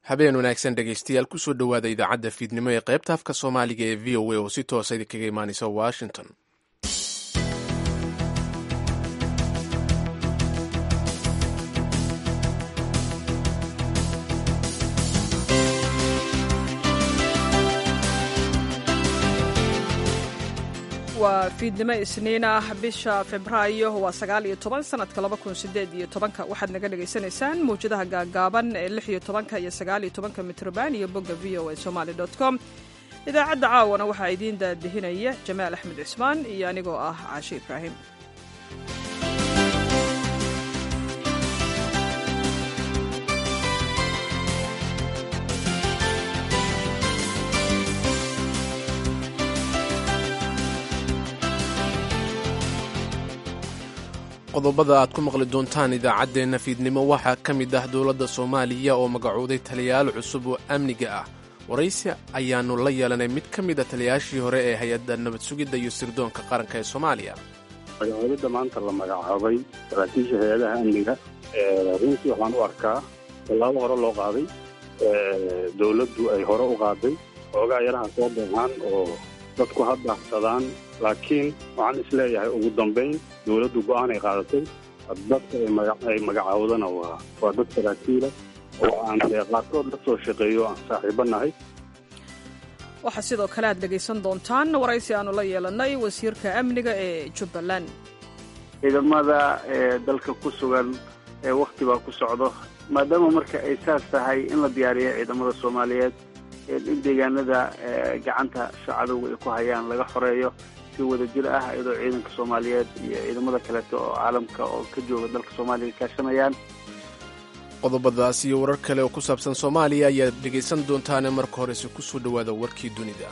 habeen wanaagsan dhegaystayaal kusoo dhowaada idaacadda fiidnimo ee qaybta afka soomaaliga ee v o a oo si toosa idinkaga imaanaysa washington waa fiidnimo isniin ah bisha febraayo waa sagaal iyo toban sanadka laba kun sideed iyo tobanka waxaad naga dhagaysanaysaan mawjadaha gaagaaban ee lix iyo tobanka iyo sagaal iyo tobanka mitroban iyo bogga v o a somaali dot com idaacadda caawana waxaa idiin daadihinaya jamaal axmed cismaan iyo anigoo ah caashe ibraahim qodobada aad ku maqli doontaan idaacaddeenna fiidnimo waxaa ka mid ah dowladda soomaaliya oo magacooday taliyayaal cusub oo amniga ah waraysi ayaannu la yeelanay mid ka mid a taliyayaashii hore ee hay-adda nabad sugidda iyo sirdoonka qaranka ee soomaaliya magacoodidda maanta la magacaabay saraakiisha hay-adaha amniga runtii waxaan u arkaa tallaabo hore loo qaaday dowladdu ay hore u qaaday xoogaa yaraha soo beexaan oo dadku ha daahsadaan laakiin waxaan isleeyahay ugu dambayn dowladdu go'aan ay qaadatay dadka ay magacaawdana waa waa dad saraakiila oo aan dee qaarkood la soo shaqeeyo aan saaxiibo nahay waxaa sidoo kale aad dhegaysan doontaan waraysi aanu la yeelannay wasiirka amniga ee jubbaland ciidamada ee dalka ku sugan ee wakhti baa ku socdo maadaama marka ay saas tahay in la diyaariyo ciidamada soomaaliyeed in deegaanada gacanta shacadowga ay ku hayaan laga xoreeyo si wada jir ah iyadoo ciidanka soomaaliyeed iyo ciidamada kaleeto oo caalamka oo ka jooga dalka soomaaliya kaashanayaan qodobadaas iyo warar kale oo ku saabsan soomaaliya ayaad dhegaysan doontaane marka horese ku soo dhowaada warkii dunida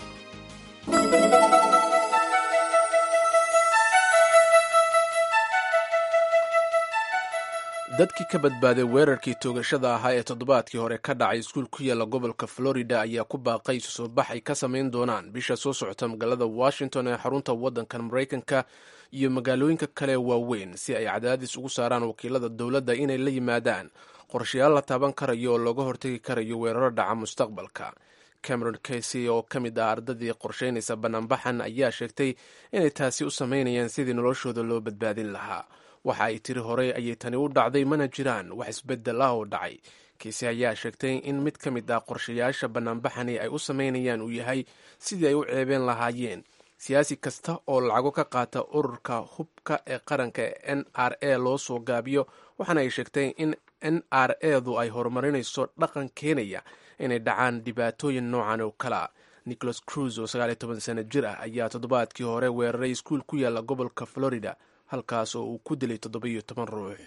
dadkii ka badbaaday weerarkii toogashada ahaa ee toddobaadkii hore ka dhacay iskuul ku yaalla gobolka florida ayaa ku baaqay isu soo bax ay ka samayn doonaan bisha soo socota magaalada washington ee xarunta waddankan maraykanka iyo magaalooyinka kale waaweyn si ay cadaadis ugu saaraan wakiilada dowladda inay la yimaadaan qorshayaal la taaban karayo oo looga hortegi karayo weeraro dhaca mustaqbalka cameron casey oo ka mid ah ardadii qorshaynaysa bannaanbaxan ayaa sheegtay inay taasi u samaynayaan sidii noloshooda loo badbaadin lahaa waxa ay tiri horey ayay tani u dhacday mana jiraan wax isbeddel ah oo dhacay kiise ayaa sheegtay in mid ka mid ah qorshayaasha bannaanbaxani ay u samaynayaan uu yahay sidii ay u ceebeen lahaayeen siyaasi kasta oo lacago ka qaata ururka hubka ee qaranka ee n r a loo soo gaabiyo waxaana ay sheegtay in n r edu ay horumarinayso dhaqan keenaya inay dhacaan dhibaatooyin noocan oo kale a nicholas cruz oo sagaaliyo toban sano jir ah ayaa toddobaadkii hore weeraray iskuul ku yaalla gobolka florida halkaas oo uu ku dilay toddobiyo toban ruux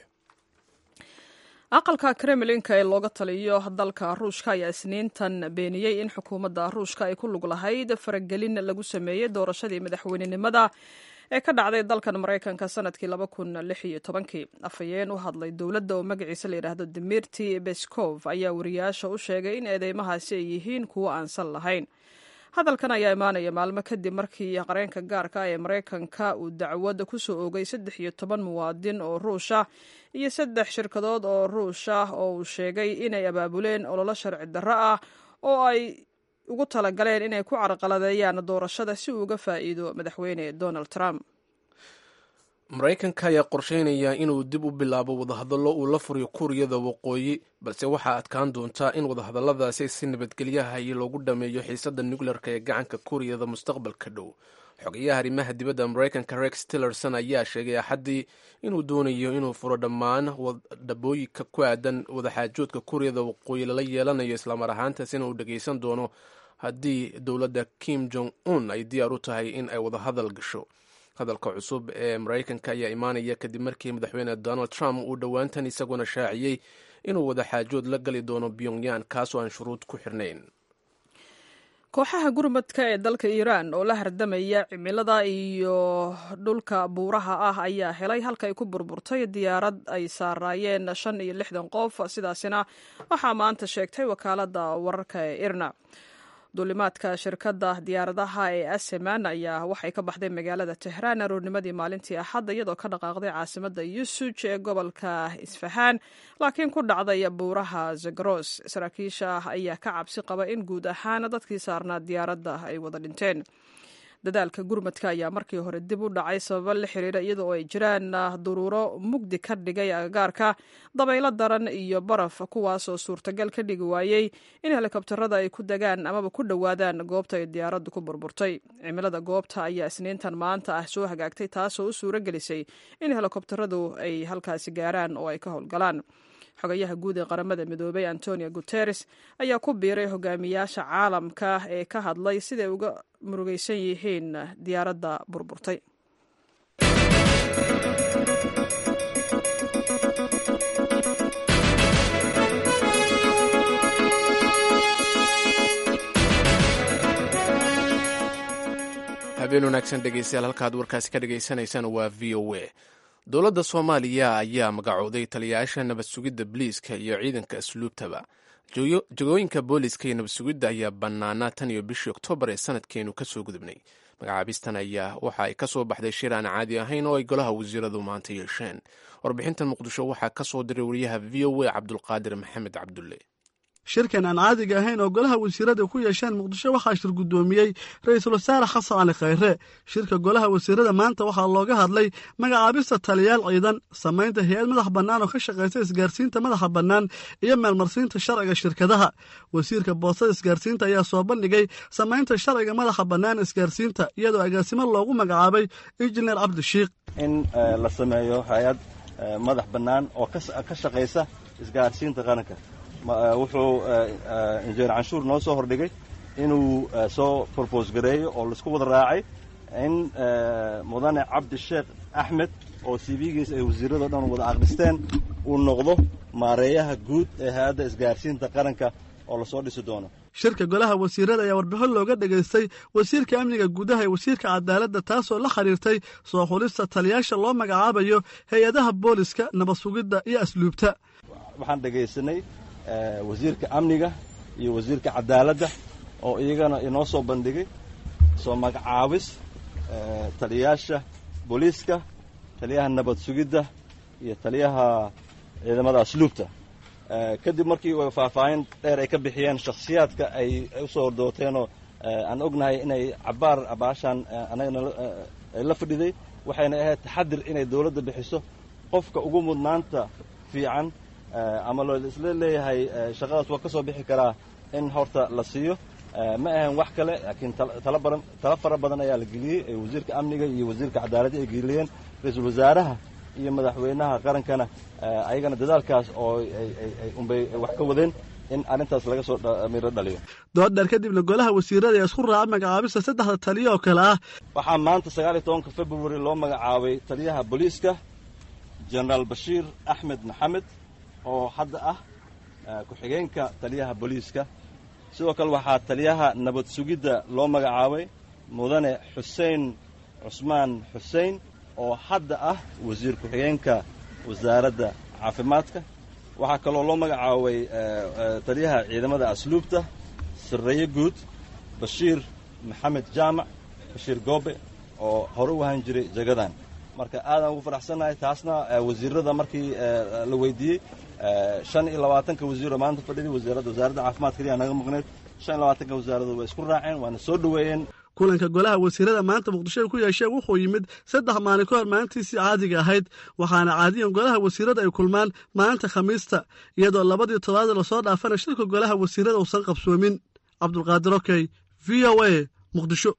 aqalka kremlinka ee looga taliyo dalka ruushka ayaa isniintan beeniyey in xukuumadda ruushka ay ku lug lahayd faragelin lagu sameeyey doorashadii madaxweynenimada ee ka dhacday dalkan maraykanka sanadkii laba kun lix iyo tobankii afhayeen u hadlay dowladda oo magaciisa la yidhaahdo dimirti beskov ayaa wariyaasha u sheegay in eedeymahaasi ay yihiin kuwo aansan lahayn hadalkan ayaa imaanaya maalmo kadib markii qareenka gaarka ah ee maraykanka uu dacwad ku soo oogay saddex iyo toban muwaadin oo ruusha iyo saddex shirkadood oo ruush ah oo uu sheegay inay abaabuleen ololo sharci darro ah oo ay ugu talagaleen inay ku carqaladeeyaan doorashada si uu uga faa'iido madaxweyne donald trump maraykanka ayaa qorsheynaya inuu dib u bilaabo wadahadallo uu la furiyo kuuriyada waqooyi balse waxaa adkaan doontaa in wadahadalladaasi si nabadgelyaha iyo loogu dhameeyo xiisadda nukleerka ee gacanka kuuriyada mustaqbalka dhow xogayaha arrimaha dibadda maraykanka rex tillerson ayaa sheegay axaddii inuu doonayo inuu furo dhammaan dhabooyinka ku aadan wadaxaajoodka kuuriyada waqooyi lala yeelanayo islamar ahaantaas in uu dhagaysan doono haddii dowladda kim jong un ay diyaar u tahay in ay wadahadal gasho hadalka cusub ee maraykanka ayaa imaanaya kadib markii madaxweyne donald trump uu dhowaantan isaguna shaaciyey inuu wadaxaajood la gali doono pyongyan kaasoo aan shuruud ku xirnayn kooxaha gurmadka ee dalka iiraan oo la hardamaya cimilada iyo dhulka buuraha ah ayaa helay halka ay ku burburtay diyaarad ay saaraayeen shan iyo lixdan qof sidaasina waxaa maanta sheegtay wakaaladda wararka ee irna duulimaadka shirkadda diyaaradaha ee aseman ayaa waxay ka baxday magaalada tehraan aroornimadii maalintii axadda iyadoo ka dhaqaaqday caasimadda yusuj ee gobolka isfahaan laakiin ku dhacday buuraha zagros saraakiisha ayaa ka cabsi qaba in guud ahaan dadkii saarnaa diyaaradda ay wada dhinteen dadaalka gurmadka ayaa markii hore dib u dhacay sababo la xiriira iyadoo ay jiraan duruuro mugdi ka dhigay agagaarka dabaylo daran iyo baraf kuwaasoo suurtagal ka dhigi waayey in helikobtarada ay ku degaan amaba ku dhowaadaan goobta ay diyaaraddu ku burburtay cimilada goobta ayaa isniintan maanta ah soo hagaagtay taasoo u suuro gelisay in helikobtaradu ay halkaasi gaaraan oo ay ka howlgalaan xogayaha guud ee qaramada midoobay antonio guteres ayaa ku biiray hogaamiyaasha caalamka ee ka hadlay siday uga murugaysan yihiin diyaaradda burburtay habeen wanaagsan dhegeystayaal halkaad warkaasi ka dhagaysanaysaan waa v o a dowladda soomaaliya ayaa magacooday taliyayaasha nabad sugidda boliiska iyo ciidanka asluubtaba jagooyinka booliska iyo nabad sugidda ayaa bannaanaa tan iyo bishii oktoobar ee sanadkeenu ka soo gudubnay magacaabistan ayaa waxa ay ka soo baxday shir aan caadi ahayn oo ay golaha wasiiradu maanta yeesheen warbixintan muqdisho waxaa ka soo diray wariyaha v o a cabdulqaadir maxamed cabdulle shirkan aan caadiga ahayn oo golaha wasiirada ku yeesheen muqdisho waxaa shir guddoomiyey ra-iisul wasaare xasan cali khayre shirka golaha wasiirada maanta waxaa looga hadlay magacaabista taliyaal ciidan samaynta hay-ad madax bannaan oo ka shaqaysa isgaarsiinta madaxa bannaan iyo meelmarsiinta sharciga shirkadaha wasiirka boostada isgaarsiinta ayaa soo bandhigay samaynta sharciga madaxa bannaan isgaarsiinta iyadoo agaasimo loogu magacaabay injineer cabdishiikh in la sameeyo hay-ad madax bannaan oo ka shaqaysa isgaarsiinta qaranka wuxuu injineer canshuur noo soo hordhigay inuu soo brobose gareeyo oo laisku wada raacay in mudane cabdisheekh axmed oo cv-giis ay wasiirado dhan wada aqristeen uu noqdo maareeyaha guud ee hay-adda isgaarsiinta qaranka oo lasoo dhisi doono shirka golaha wasiirada ayaa warbixin looga dhegaystay wasiirka amniga gudaha ee wasiirka cadaaladda taasoo la xiriirtay soo xulista taliyaasha loo magacaabayo hay-adaha booliska nabad sugidda iyo asluubta waxaan dhegaysanay wasiirka amniga iyo wasiirka cadaaladda oo iyagana inoo soo bandhigay soo magacaabis taliyayaasha booliiska taliyaha nabad sugidda iyo taliyaha ciidamada asluubta kadib markii faahfaahin dheer ay ka bixiyeen shakhsiyaadka ay u soo hordooteenoo aan ognahay inay cabbaar baashaan anagana la fadhiday waxayna ahayd taxadir inay dawladda bixiso qofka ugu mudnaanta fiican ama loo isla leeyahay shaqadaas waa ka soo bixi karaa in horta la siiyo ma ahan wax kale laakiin tala badan tala fara badan ayaa la geliyey ee wasiirka amniga iyo wasiirka cadaaladda ay geliyeen ra-iisul wasaaraha iyo madaxweynaha qarankana ayagana dadaalkaas oo unbay wax ka wadeen in arrintaas laga soo miro dhaliyo doodheer kadibna golaha wasiirada ee isku raaca magacaabista saddexda taliya oo kale ah waxaa maanta sagaal iyo tobanka february loo magacaabay taliyaha booliiska jenaraal bashiir axmed maxamed oo hadda ah ku-xigeenka taliyaha booliiska sidoo kale waxaa taliyaha nabad sugidda loo magacaabay mudane xuseen cusmaan xuseen oo hadda ah wasiir ku-xigeenka wasaaradda caafimaadka waxaa kaloo loo magacaabay taliyaha ciidamada asluubta sarreeye guud bashiir maxamed jaamac bashiir goobe oo hore u ahaan jiray jagadan marka aadaan ugu faraxsannahay taasna wasiirada markii la weydiiyey shan iyo labaatanka wasiiro maanta fadhiday wasaaradda wasaaradda caafimaadka ayaa naga maqneyd shan iyo labaatanka wasaaradu way isku raaceen waana soo dhoweeyeen kulanka golaha wasiirada maanta muqdisho ay ku yeesheen wuxuu yimid saddex maalin ka hor maalintiisii caadiga ahayd waxaana caadiyan golaha wasiirada ay kulmaan maalinta khamiista iyadoo labadii toddobaad lasoo dhaafana shirka golaha wasiirada uusan qabsoomin cabdulqaadir okey v o a muqdisho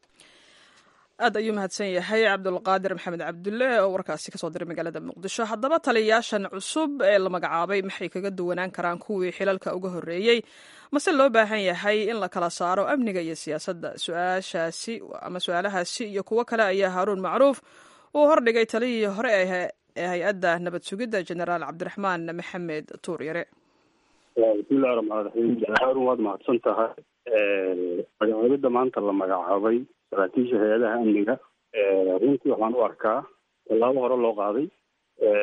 aad ayuu mahadsan yahay cabdulqaadir maxamed cabdulle oo warkaasi kasoo diray magaalada muqdisho haddaba taliyayaashan cusub ee la magacaabay maxay kaga duwanaan karaan kuwii xilalka uga horreeyey mase loo baahan yahay in la kala saaro amniga iyo siyaasadda su-aashaasi ama su-aalahaasi iyo kuwo kale ayaa haaruun macruuf uu hordhigay taliyihii hore ee hay-adda nabad sugidda jenaraal cabdiraxmaan maxamed tuur yare bismillahi raxmaan raxiim haarun waad mahadsan tahay magacaabidda maanta la magacaabay saraakiisha hay-adaha amniga runtii waxaan u arkaa tallaabo hore loo qaaday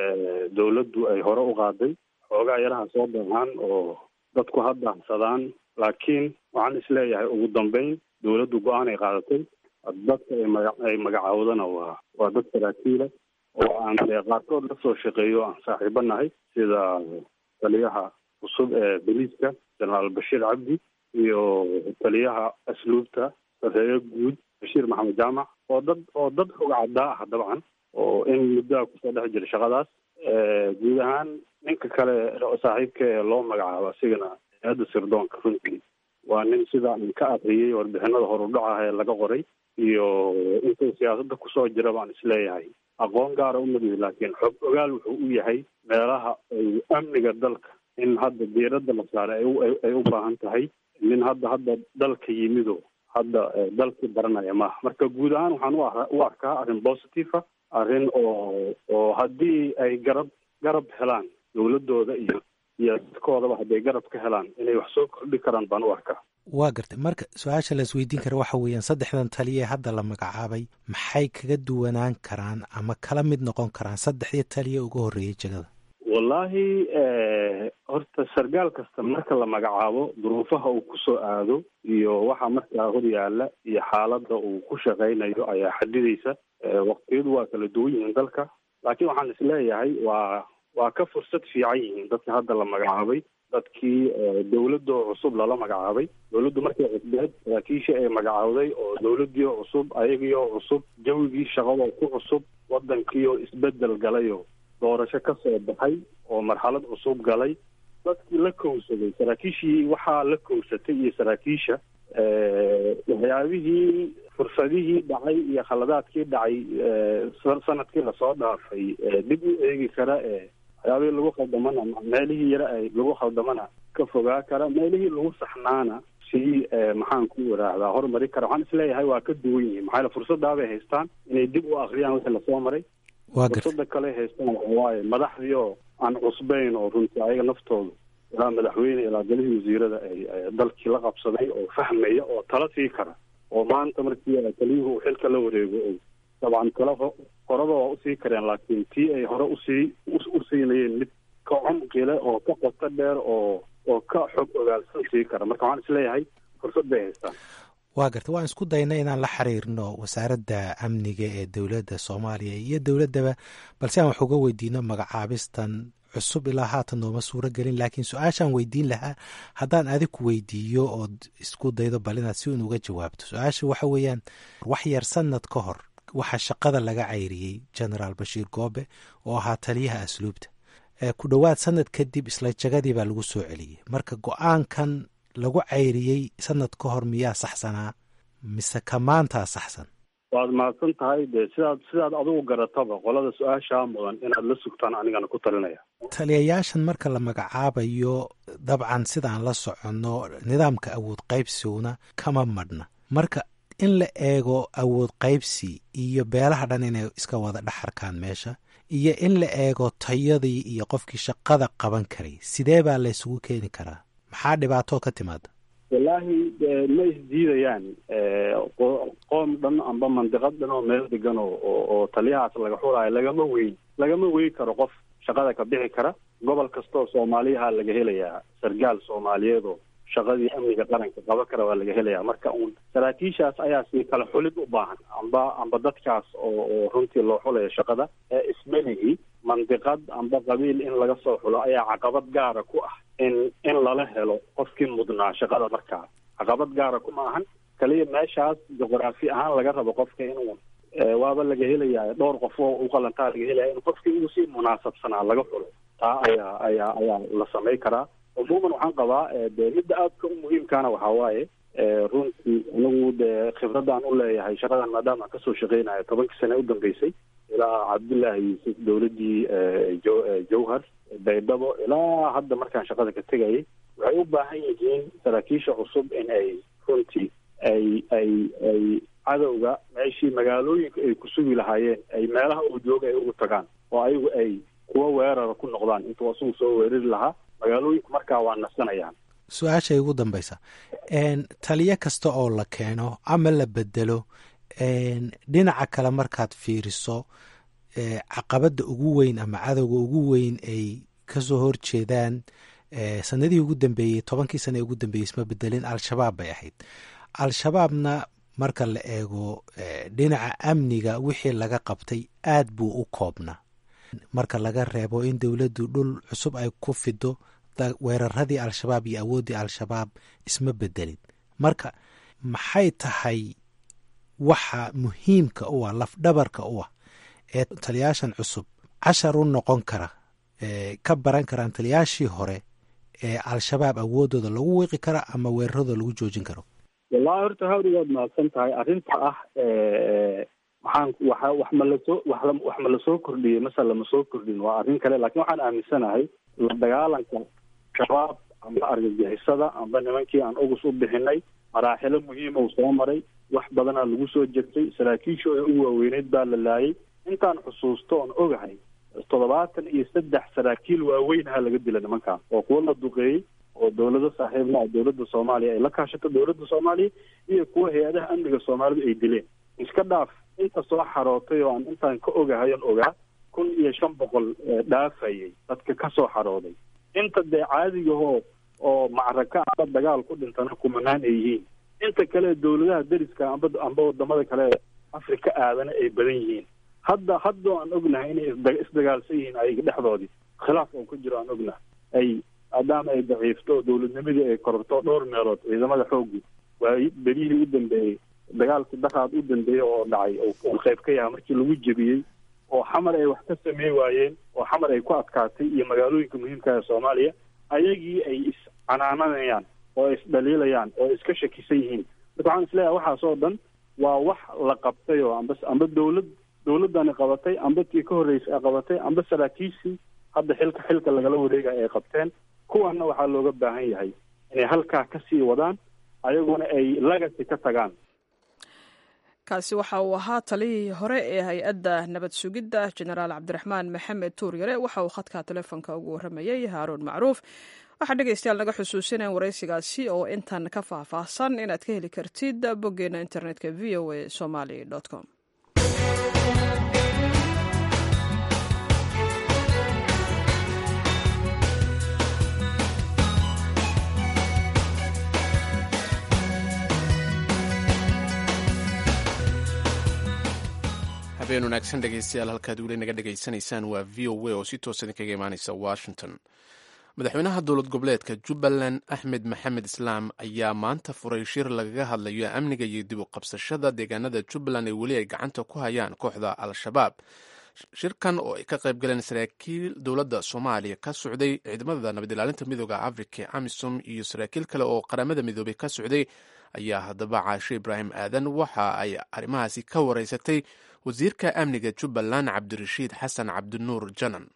dawladdu ay hore u qaaday xoogaa yaraha soo baxaan oo dadku ha daahsadaan laakiin waxaan isleeyahay ugu dambeyn dowladdu go-aan ay qaadatay dadka ay maga ay magacaawdana waa waa dad saraakiila oo aan dee qaarkood la soo shaqeeyo aan saaxiibo nahay sida taliyaha cusub ee boliiska jenaraal bashiir cabdi iyo taliyaha asluubta sareeyo guud bashiir maxamed jaamac oo dad oo dad xog caddaa ah dabcan oo in muddoa kusoo dhex jira shaqadaas guud ahaan ninka kale saaxiibka ee loo magacaabo asigana hay-adda sirdoonka runtii waa nin sida aan ka akriyey warbixinada horudhacaha ee laga qoray iyo intuu siyaasadda kusoo jira baan isleeyahay aqoon gaara u madihi laakiin xog ogaal wuxuu u yahay meelaha ay amniga dalka in hadda diiradda la saaray ay u baahan tahay nin hadda hadda dalka yimido hadda dalkii baranaya maaha marka guud ahaan waxaan u u arkaa arrin positive ah arrin oo oo haddii ay garab garab helaan dowladooda iyo iyo dadkoodaba hadday garab ka helaan inay wax soo kordhi karaan baan u arkaa waa gartay marka su-aasha la isweydiin kara waxa weeyaan saddexdan taliya hadda la magacaabay maxay kaga duwanaan karaan ama kala mid noqon karaan saddexdii taliya uga horreeyay jegada wallaahi horta sargaal kasta marka la magacaabo duruufaha uu kusoo aado iyo waxa markaa hor yaala iyo xaaladda uu ku shaqaynayo ayaa xadidaysa waqtiyadu waa kala duwan yihiin dalka laakiin waxaan isleeyahay waa waa ka fursad fiican yihiin dadka hadda la magacaabay dadkii dowladoo cusub lala magacaabay dowladdu markay cusbeed saraakiisha ay magacaawday oo dowladii oo cusub ayagii oo cusub jawigii shaqadoo ku cusub wadankii oo isbedel galayo doorasho ka soo baxay oo marxalad cusub galay dadkii la kowsaday saraakiishii waxaa la kowsatay iyo saraakiisha waxyaabihii fursadihii dhacay iyo khaladaadkii dhacay sanadkii lasoo dhaafay dib u eegi kara ee waxyaabihii lagu khaldamana meelihii yare ay lagu khaldamana ka fogaa kara meelihii lagu saxnaana sii maxaan ku iraahdaa horumari kara waxaan isleeyahay waa ka duwan yihiin maxaa fursadaabay haystaan inay dib u akriyaan wixii lasoo maray fursada kale haystaan waxawaaye madaxdii oo aan cusbayn oo runtii ayaga naftoodu ilaa madaxweyne ilaa galihii wasiirada ay dalkii la qabsaday oo fahmaya oo tala sii kara oo maanta markii taliyuhu uu xilka la wareego o dabcan tala horeba waa usii kareen laakiin tii ay hore usii u siinayeen mid ka cumqile oo ka qoto dheer oo oo ka xog ogaalsan sii kara marka waxaan isleeyahay fursad bay haystaan waa garta waan isku dayna inaan la xiriirno wasaaradda amniga ee dowladda soomaaliya iyo dowladdaba balse aan wax uga weydiino magacaabistan cusub ilaa haatan nooma suuro gelin laakiin su-aashaan weydiin lahaa haddaan adiku weydiiyo ood isku daydo bal inaad si un uga jawaabto su-aasha waxa weeyaan wax yar sanad ka hor waxaa shaqada laga cayriyey genaraal bashiir goobe oo ahaa taliyaha asluubta ku dhowaad sanad kadib isla jagadii baa lagu soo celiyey marka go-aankan lagu cayriyey sanad ka hor miyaa saxsanaa mise ka maantaa saxsan waad mahadsan tahay dee sidaad sidaad adigu garataba qolada su-aashaa mudan inaad la sugtaan anigana ku talinaya taliyayaashan marka la magacaabayo dabcan sidaan la soconno nidaamka awood qaybsiguna kama madhna marka in la eego awood qaybsi iyo beelaha dhan inay iska wada dhexarkaan meesha iyo in la eego tayadii iyo qofkii shaqada qaban karay sidee baa la ysugu keeni karaa maxaa dhibaatoo ka timaada wallaahi ma isdiidayaan qoom dhan amba mandiqad dhan oo meel degan oo oo taliyahaas laga xulaayo lagama weyn lagama weyn karo qof shaqada ka bixi kara gobol kastaoo soomaaliyaha laga helayaa sargaal soomaaliyeed oo shaqadii amniga qaranka qaban kara waa laga helayaa marka uun saraakiishaas ayaa si kala xulid u baahan amba amba dadkaas oo oo runtii loo xulayo shaqada ee ismelihi mandiqad amba qabiil in laga soo xulo ayaa caqabad gaara ku ah in in lala helo qofkii mudnaa shaqada markaa caqabad gaara kuma ahan kaliya meeshaas juqraafi ahaan laga rabo qofka inuu waaba laga helayaa dhowr qof oo u qalantaa laga helaya in qofkii uu si munaasabsanaa laga xulo taa ayaa ayaa ayaa la samay karaa umuuman waxaan qabaa dee midda aadka u muhiimkaana waxaa waaye runtii anigu dee khibradaan u leeyahay shaqadan maadaama aan kasoo shaqeynayo tobankii sane u dambeysay ilaa cabdullaahi yuusuf dowladdii jowhar baydhabo ilaa hadda markaan shaqada ka tegayay waxay u baahan yihiin saraakiisha cusub in ay runtii ay ay ay cadowga meeshii magaalooyinka ay ku sugi lahaayeen ay meelaha uu jooga ay ugu tagaan oo ayagu ay kuwa weerara ku noqdaan intuu asugu soo weerari lahaa magaalooyinku markaa waa nasanayaan su-aashay ugu dambaysa taliyo kasta oo la keeno ama la bedelo dhinaca kale markaad fiiriso caqabadda ugu weyn ama cadowga ugu weyn ay kasoo horjeedaan sanadihii ugu dambeeyey tobankii sana ee ugu dambeeyey isma bedelin al-shabaab bay ahayd al-shabaabna marka la eego dhinaca amniga wixii laga qabtay aad buu u koobnaa marka laga reebo in dowladdu dhul cusub ay ku fido weeraradii al-shabaab iyo awooddii al-shabaab isma bedelin marka maxay tahay waxa muhiimka u ah lafdhabarka u ah ee taliyaashan cusub cashar u noqon kara ka baran karaan taliyaashii hore ee al-shabaab awooddooda lagu wiiqi kara ama weeraradooda lagu joojin karo wallahi horta hawri waad mahadsan tahay arrinta ah waxaan waxa wax ma lasoo wax wax ma lasoo kordhiyey mase lama soo kordhin waa arrin kale lakin waxaan aaminsanahay la dagaalanka shabaab amba argagixisada amba nimankii aan ugus u bixinay maraaxilo muhiima uu soo maray wax badanaa lagu soo jertay saraakiishu ee u waaweyneyd baa la laayay intaan xusuusto oon ogahay toddobaatan iyo saddex saraakiil waaweynaha laga dila nimankaan oo kuwo la duqeeyey oo dawlado saaxiibna ah dawladda soomaaliya ay la kaashato dawladda soomaaliya iyo kuwa hay-adaha amniga soomaalidu ay dileen iska dhaaf inta soo xarootay oo aan intaan ka ogahay on ogaa kun iyo shan boqol dhaafayay dadka ka soo xarooday inta dee caadigahoo oo macraka amba dagaal ku dhintana kumanaan ay yihiin inta kale dawladaha deriska amba amba wadamada kale afrika aadana ay badan yihiin hadda haddoo aan ognahay inay isda isdagaalsan yihiin ayaga dhexdoodii khilaaf oo ku jiro aan ognahay ay maadaama ay daciifto dawladnimadii ay kororto dhowr meelood ciidamada xooggu waa berihii u dambeeyey dagaalkii daraad u dambeeyey oo dhacay oo qayb ka yaha markii lagu jebiyey oo xamar ay wax ka sameey waayeen oo xamar ay ku adkaatay iyo magaalooyinka muhiimka ee soomaaliya ayagii ay iscanaananayaan oo isdhaliilayaan oo iska shakisan yihiin marka waxaan isleeyahay waxaas oo dhan waa wax la qabtay oo amba amba dawlad dawladdani qabatay amba tii ka horreysay ay qabatay amba saraakiishii hadda xilka xilka lagala wareegaya ay qabteen kuwanna waxaa looga baahan yahay inay halkaa ka sii wadaan ayaguna ay lagasi ka tagaan kaasi waxa uu ahaa taliyihii hore ee hay-adda nabad sugidda jenaraal cabdiraxmaan maxamed tuuryare waxa uu khadka telefoonka ugu warramayey haaruun macruuf waxaa dhegeystayaal naga xusuusineen waraysigaasi oo intan ka faahfaahsan inaad ka heli kartid boggeena internetka v o a somaly com habeen wanaagsan dhegeystayaal halkaad weli naga dhegaysanaysaan waa v o a oo si toosa idinkaga imaaneysa washington madaxweynaha dowlad goboleedka jubbaland axmed maxamed islaam ayaa maanta furay shir lagaga hadlayo amniga iyo dib u qabsashada deegaanada jubbaland ee weli ay gacanta ku hayaan kooxda al-shabaab shirkan oo ay ka qayb galeen saraakiil dowladda soomaaliya ka socday ciidamada nabad ilaalinta midooda afrika amisom iyo saraakiil kale oo qaramada midoobay ka socday ayaa haddaba caashe ibraahim aadan waxa ay arrimahaasi ka wareysatay wasiirka amniga jubbaland cabdirashiid xasan cabdinuur janan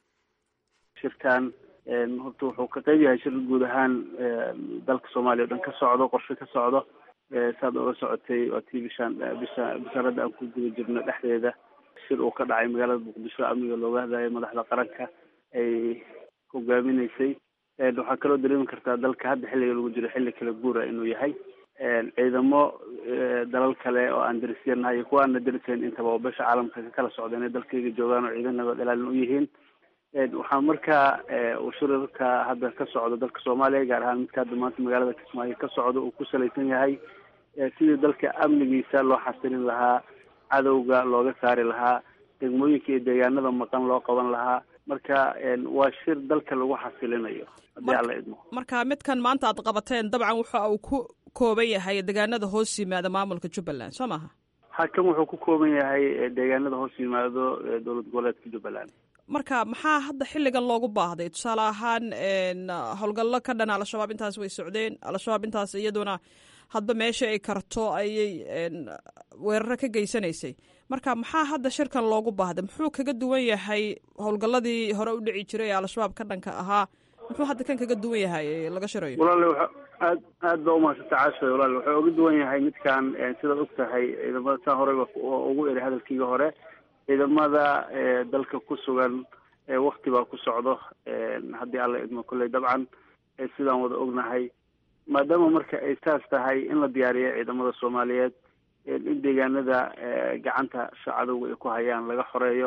shirkan horta wuxuu ka qayb yahay shir guud ahaan dalka soomaaliya o dhan ka socdo qorshe ka socdo saad oga socotay waa tii bishaan bisha bishaarada aan ku guda jirno dhexdeeda shir uu ka dhacay magaalada muqdisho amniga looga hadlayo madaxda qaranka ay hogaaminaysay waxaa kaloo dareemi kartaa dalka hadda xilliga lagu jiro xilli kala guura inuu yahay ciidamo dalal kale oo aan darisyanahay iyo kuwa aana darisayn intaba oo besha caalamka ka kala socda inay dalkayga joogaan oo ciidan nabad ilaalin u yihiin waxaa markaa uu shirarka hadda ka socdo dalka soomaaliya gaar ahaan midka hadda maanta magaalada kismaayo ka socdo uu ku salaysan yahay sidii dalka amnigiisa loo xasilin lahaa cadowga looga saari lahaa degmooyinka iyo deegaanada maqan loo qaban lahaa marka waa shir dalka lagu xasilinayo haddii alla idmo marka midkan maanta aad qabateen dabcan waxa uu ku kooban yahay deegaanada hoos yimaada maamulka jubbaland soo maha hakan wuxuu ku kooban yahay deegaanada hoos yimaado dowlad goboleedka jubbaland marka maxaa hadda xilligan loogu baahday tusaale ahaan howlgallo ka dhan al-shabaab intaas way socdeen al-shabaab intaas iyaduna hadba meesha ay karto ayay weeraro ka geysanaysay marka maxaa hadda shirkan loogu baahday muxuu kaga duwan yahay howlgalladii hore u dhici jiray ee al-shabaab ka dhanka ahaa muxuu hadda kan kaga duwan yahay laga shirayo walaale wa aad aad ba umahadsanta caasha walaale wuxuu uga duwan yahay midkan sidaad og tahay ciidamada saa horeyba ugu eri hadalkiiga hore ciidamada dalka ku sugan wakti baa ku socdo haddii alla idmo kolley dabcan sidaan wada ognahay maadaama marka ay saas tahay in la diyaariyo ciidamada soomaaliyeed in deegaanada gacanta cadowga ay ku hayaan laga xoreeyo si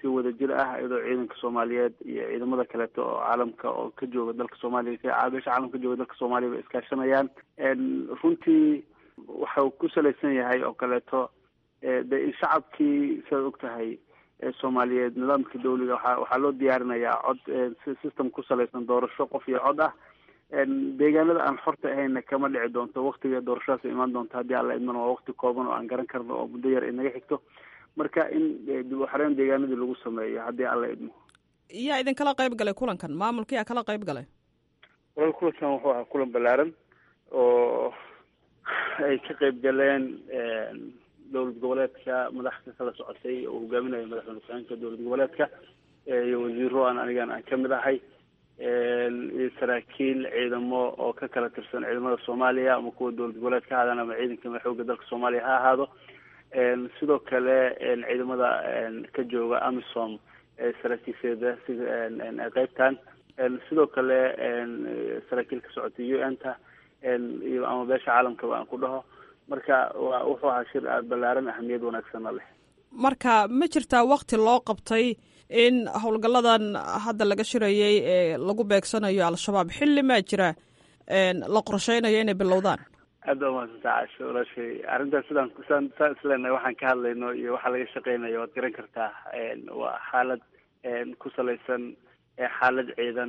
si wada jir ah iyadoo ciidanka soomaaliyeed iyo ciidamada kaleeto oo caalamka oo ka jooga dalka soomaaliya beesha caalamka ka jooga dalka soomaaliya bay iskaashanayaan runtii waxau ku salaysan yahay oo kaleeto de in shacabkii sidaad og tahay soomaaliyeed nidaamka dawliga waa waxaa loo diyaarinayaa cod system ku salaysan doorasho qof iyo cod ah deegaanada aan xorta ahayna kama dhici doonto waktiga doorashadaas imaan doonto haddii alla idmana waa wakti kooban oo aan garan karno oo muddo yar inaga xigto marka in dib u xareyn deegaanadii lagu sameeyo haddii alla idmo yaa idinkala qayb galay kulankan maamulka yaa kala qayb galay walal kulankan wuxuu ahaa kulan ballaaran oo ay ka qayb galeen dowlad goboleedka madaxda kala socotay oo hogaaminaya madaxweyne ku-xigeenka dowlad goboleedka iyo wasiiro aan anigan aan kamid ahay iyo saraakiil ciidamo oo ka kala tirsan ciidamada soomaaliya ama kuwa dowlad goboleed ka ahaadaan ama ciidanka xooga dalka soomaaliya ha ahaado sidoo kale ciidamada ka jooga amisom saraakiisheeda sida qeybtan sidoo kale saraakiil ka socotay u n ta iyo ama beesha caalamkaba aan ku dhaho marka wa wuxuu ahaa shir aada ballaaran ahamiyad wanaagsanna leh marka ma jirtaa wakti loo qabtay in howlgalladan hadda laga shirayay ee lagu beegsanayo al-shabaab xilli maa jira la qorsheynayo inay bilowdaan aad baa umahadsanta caasho walaashay arrintaas sidaan sidaan saan isleenahay waxaan ka hadlayno iyo waxaa laga shaqeynayo waad garan kartaa waa xaalad ku salaysan xaalad ciidan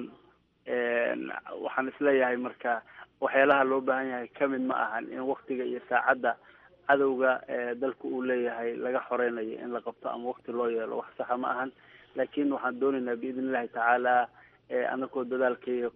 waxaan isleeyahay marka waxyaalaha loo baahan yahay kamid ma ahan in waktiga iyo saacadda cadowga dalka uu leeyahay laga xoreynayo in la qabto ama wakti loo yeelo wax saxa ma ahan laakin waxaan doonaynaa biidn illahi tacaala anakoo dadaalkaiyo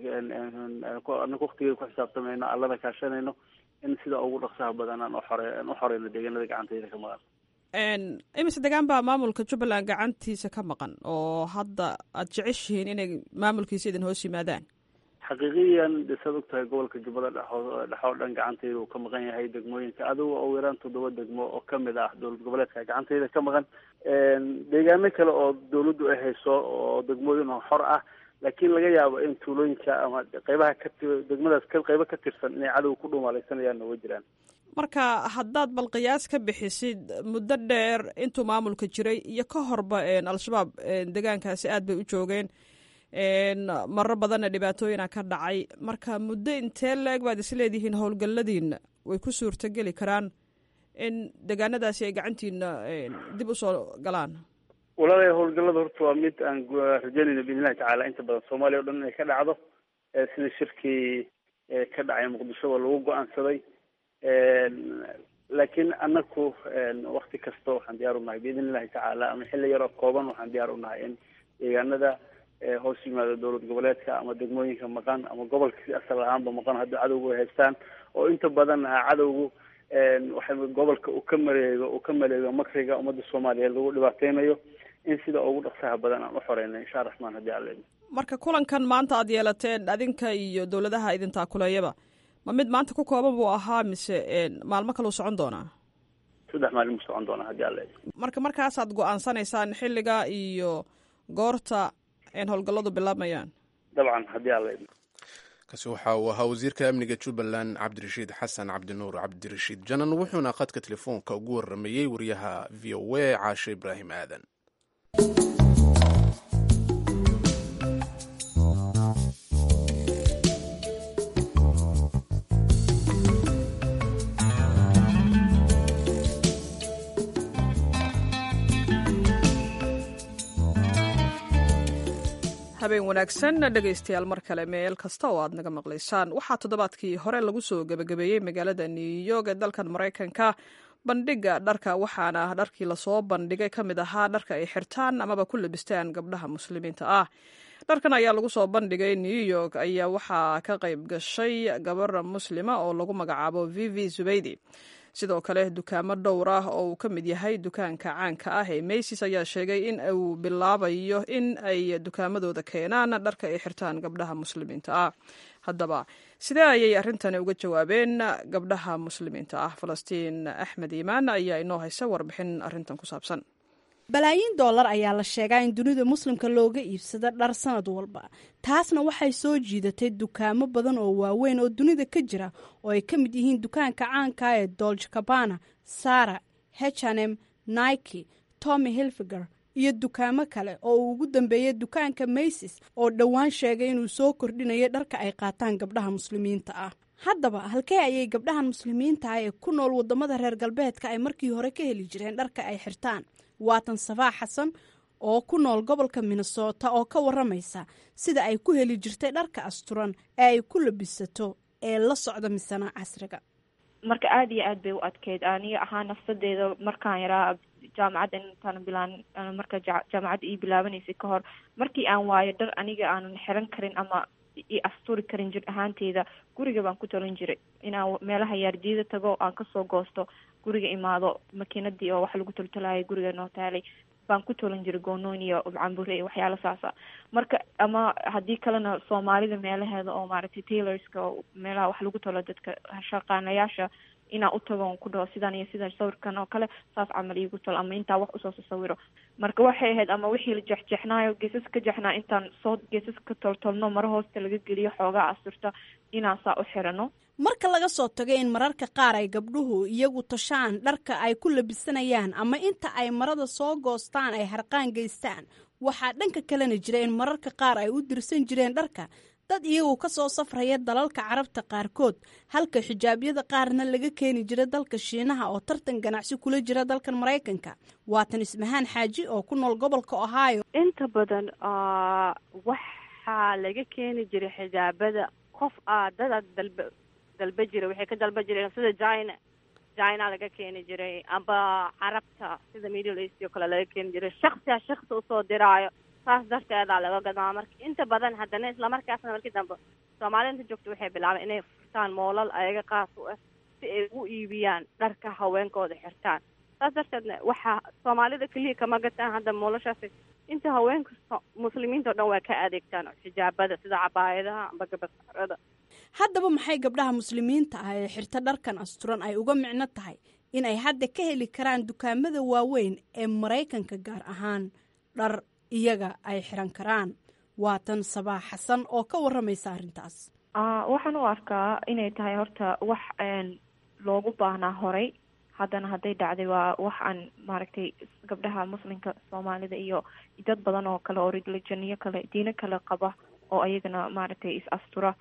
anako waktigeeda ku xisaabtamayno allana kaashanayno in sida ugu dhaqsaha badan aan uxore aan u xoreyno deegaanada gacantayda ka maqan imise degaan baa maamulka jubbaland gacantiisa ka maqan oo hadda aada jeceshihiin inay maamulkiisa idin hoos yimaadaan xaqiiqiyan de saad og tahay gobolka jubbada dhexoo dhexoo dhan gacantayda uu ka maqan yahay degmooyinka adigo oo yaraan toddoba degmo oo kamid ah dowlad goboleedka gacantayda ka maqan deegaano kale oo dawladdu ay hayso oo degmooyin oo xor ah laakiin laga yaabo in tuulooyinka ama qeybaha ka degmadaas qeybo ka tirsan inay cadow ku dhuumaalaysanayaan way jiraan marka haddaad bal qiyaas ka bixisid muddo dheer intuu maamulka jiray iyo ka horba al-shabaab deegaankaasi aad bay u joogeen marar badanna dhibaatooyina ka dhacay marka muddo intee la-eg baad isleedihiin howlgalladiina way ku suurtogeli karaan in deegaanadaasi ay gacantiina dib usoo galaan walaalay howlgallada horta waa mid aan rajaynayno biidn illahi tacaala inta badan soomaaliya o dhan inay ka dhacdo sida shirkii ka dhacay muqdisho waa lagu go-aansaday laakiin anaku wakti kasta waxaan diyaar unahay biidn illahi tacaala ama xilli yaroo kooban waxaan diyaar unahay in deegaanada hoos yimaado dowlad goboleedka ama degmooyinka maqan ama gobolka si asal ahaanba maqan haddii cadowgu ay haystaan oo inta badan ah cadowgu waxa gobolka uu ka mareego uu ka maleego makriga ummadda soomaaliyeed lagu dhibaateynayo in sida ugu dhaqsaha badan aan u xoreyno insha raxmaan haddii alla marka kulankan maanta aada yeelateen adinka iyo dowladaha idin taakuleeyaba ma mid maanta ku kooban buu ahaa mise maalmo kaleu socon doonaa saddex maalin buu socon doonaa haddii alla marka markaasaad go-aansanaysaan xilliga iyo goorta howlgalladu bilaabmayaan dabcan haddii alla kaasi waxa uu ahaa wasiirka amniga jubbaland cabdirashiid xasan cabdinuur cabdirashiid janan wuxuuna khadka telefoonka ugu waramayey wariyaha v o a caashe ibraahim aadan habeen wanaagsan dhegaystayaal mar kale meel kasta oo aad naga maqlaysaan waxaa toddobaadkii hore lagu soo gebagabeeyey magaalada new york ee dalkan maraykanka bandhiga dharka waxaana dharkii lasoo bandhigay ka mid ahaa dharka ay xirtaan amaba ku labistaan gabdhaha muslimiinta ah dharkan ayaa lagu soo bandhigay new york ayaa waxaa ka qayb gashay gabar muslima oo lagu magacaabo vivi zubeydi sidoo kale dukaamo dhowr ah oo uu ka mid yahay dukaanka caanka ah ee maysis ayaa sheegay in uu bilaabayo in ay dukaamadooda keenaan dharka ay xirtaan gabdhaha muslimiinta ah haddaba sidee ayay arrintani uga jawaabeen gabdhaha muslimiinta ah falastiin axmed iimaan ayaa inoo haysa warbixin arrintan ku saabsan balaayiin doolar ayaa la sheegaa in dunida muslimka looga iibsado dhar sanad walba taasna waxay soo jiidatay dukaamo badan oo waaweyn oo dunida ka jira oo ay ka mid yihiin dukaanka caanka ee dolge cabana sara hnm nike tommy hilfiger iyo dukaamo kale oo uu ugu dambeeyey dukaanka maysis oo dhowaan sheegay inuu soo kordhinayo dharka ay qaataan gabdhaha muslimiinta ah haddaba halkee ayay gabdhahan muslimiinta ah ee ku nool wadamada reer galbeedka ay markii hore ka heli jireen dharka ay xirtaan waatan safaa xasan oo ku nool gobolka minnesota oo ka waramaysa sida ay ku heli jirtay dharka asturan ee ay ku labisato ee la socda misana casriga marka aada iyo aad bay u adkeyd aniga ahaa nafsadeeda markaan yaraa jaamacadda intaan bilaan marka jaamacadda ii bilaabanaysay ka hor markii aan waayo dhar aniga aanan xiran karin ama i asturi karin jir ahaanteyda guriga baan ku talin jiray inaan meelaha yaardiida tago aan kasoo goosto guriga imaado makiinadii oo wax lagu toltolayo guriga noo taalay baan ku tolan jiray goonooyn iyo cambure iyo waxyaala saasa marka ama haddii kalena soomaalida meelaheeda oo maaragtay tailorska oo meelaha wax lagu tolo dadka shaqaanayaasha inaan u tago ku dhaho sidan iyo sidan sawirkan oo kale saas camal iigu tol ama intaa wax usoo sasawiro marka waxay ahayd ama wixii la jexjexnaayo geesas ka jexnaa intaan soo geesas ka toltolno maro hoosta laga geliyo xoogaa asturta inaan saa u xirano marka laga soo tago in mararka qaar ay gabdhuhu iyagu tashaan dharka ay ku labisanayaan ama inta ay marada soo goostaan ay harqaan geystaan waxaa dhanka kalena jira in mararka qaar ay u dirsan jireen dharka dad iyagu ka soo safraya dalalka carabta qaarkood halka xijaabyada qaarna laga keeni jira dalka shiinaha oo tartan ganacsi kula jira dalkan maraykanka waatan ismahaan xaaji oo ku nool gobolka ohio inta badan waxaa laga keeni jiray xijaabada qof aa dada dalba dalba jira waxay ka dalba jireen sida china china laga keeni jiray amba carabta sida middle east oo kale laga keeni jiray shaksiha shaksi usoo diraayo saas darteedaa laga gadaa marka inta badan haddana islamarkaasna markii dambe soomaalida inta joogta waxay bilaabeen inay furtaan moolal ayaga qaas u ah si ay ugu iibiyaan dharka haweenkooda xirtaan saas darteedna waxaa soomaalida keliya kama gataan hadda moolashaasi inta haweenka muslimiinta o dhan waa ka adeegtaan xijaabada sida cabaayadaha amba gabasarada haddaba maxay gabdhaha muslimiinta ah ee xirta dharkan asturan ay uga micno tahay in ay hadda ka heli karaan dukaamada waaweyn ee maraykanka gaar ahaan dhar iyaga ay xiran karaan waatan sabaax xasan oo ka waramaysa arrintaas waxaan u arkaa inay tahay horta wax loogu baahnaa horay haddana hadday dhacday waa wax aan maaragtay gabdhaha muslimka soomaalida iyo dad badan oo kale oo religioniyo kale diino kale qaba oo ayagana maaragtay is astura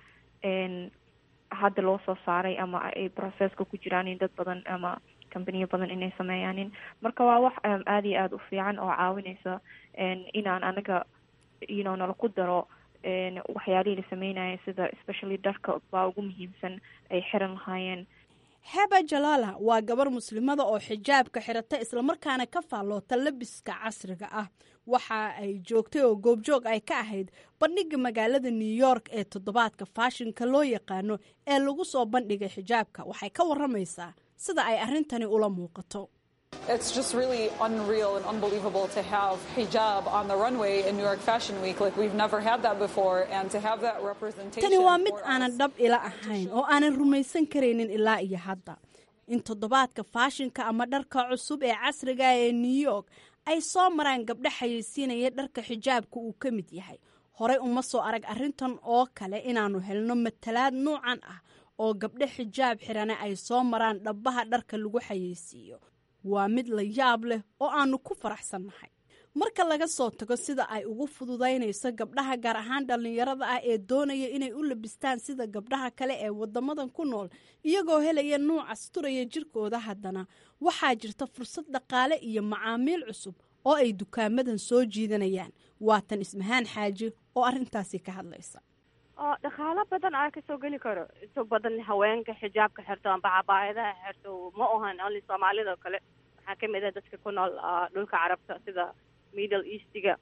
hadda loo soo saaray ama ay processka ku jiraan in dad badan ama companiyo badan inay sameeyaanin marka waa wax aada iyo aada u fiican oo caawinaysa inaan anaga you know nala ku daro waxyaalihii la sameynaya sida especially dharka baa ugu muhiimsan ay xiran lahaayeen heba jalaala waa gabar muslimada oo xijaabka xirata islamarkaana ka faalloota labiska casriga ah waxa ay joogtay oo goobjoog ay ka ahayd bandhiga magaalada new york ee toddobaadka faashinka loo yaqaano ee lagu soo bandhigay xijaabka waxay ka waramaysaa sida ay arrintani ula muuqato It's just really unreal and unbelievable to have hijab on the runway in New York Fashion Week. Like we've never had that before, and to have that representation. tani waa mid aanan dhab ila ahayn oo aanan rumaysan karaynin ilaa iyo hadda in toddobaadka faashinka ama dharka cusub ee casriga ee new york ay soo maraan gabdho xayeysiinaya dharka xijaabka uu ka mid yahay horey uma soo arag arrintan oo kale inaannu helno matalaad nuucan ah oo gabdho xijaab xirane ay soo maraan dhabbaha dharka lagu xayeysiiyo waa mid la yaab leh oo aannu ku faraxsannahay marka laga soo tago sida ay ugu fududaynayso gabdhaha gaar ahaan dhallinyarada ah ee doonaya inay u labistaan sida gabdhaha kale ee waddamadan ku nool iyagoo helaya nuuc asturaya jirkooda haddana waxaa jirta fursad dhaqaale iyo macaamiil cusub oo ay dukaamadan soo jiidanayaan waatan ismahaan xaaji oo arrintaasi ka hadlaysa oo dhaqaalo badan aa kasoo geli karo inta badan haweenka xijaabka xirto amba cabaayadaha xirto ma ahan only soomaalida oo kale waxaa kamid ah dadka ku nool dhulka carabta sida middle eastiga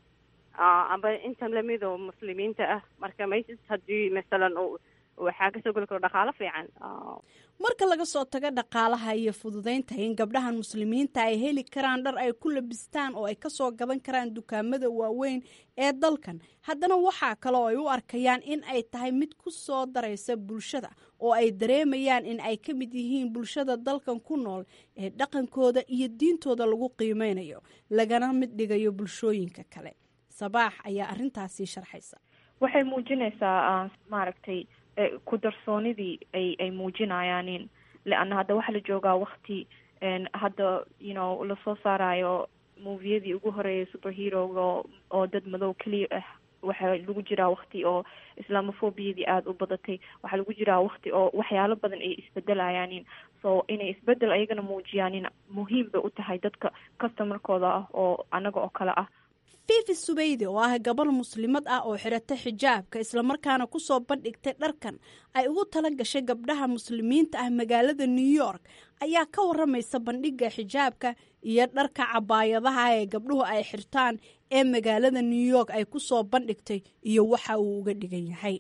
amba inta lamid oo muslimiinta ah marka maysis haddii masalan waxaa kasoo geli karo dhaqaalo fiican marka laga soo tago dhaqaalaha iyo fududaynta in gabdhahan muslimiinta ay heli karaan dhar ay ku labistaan oo ay kasoo gadan karaan dukaamada waaweyn ee dalkan haddana waxaa kale oo ay u arkayaan in ay tahay mid ku soo daraysa bulshada oo ay dareemayaan in ay ka mid yihiin bulshada dalkan ku nool ee dhaqankooda iyo diintooda lagu qiimeynayo lagana mid dhigayo bulshooyinka kale sabaax ayaa arrintaasi sharxaysa waxay muujinaysaa maaragtay ku darsoonidii ay ay muujinayaanin leanna hadda waxaa la joogaa wakti hadda you know lasoo saarayo moviyadii ugu horeeyay superheroga oo dad madow keliya ah waxaa lagu jiraa wakti oo islamophobiyadii aada u badatay waxaa lagu jiraa wakti oo waxyaalo badan ay isbedelayaanin so inay isbedel ayagana muujiyaanin muhiim bay u tahay dadka customarkooda ah oo anaga oo kale ah fifi subeyde oo ah gabar muslimad ah oo xirata xijaabka islamarkaana kusoo bandhigtay dharkan ay ugu tala gashay gabdhaha muslimiinta ah magaalada new york ayaa ka waramaysa bandhigga xijaabka iyo dharka cabaayadaha ee gabdhuhu ay xirtaan ee magaalada new york ay kusoo bandhigtay iyo waxa uu uga dhigan yahay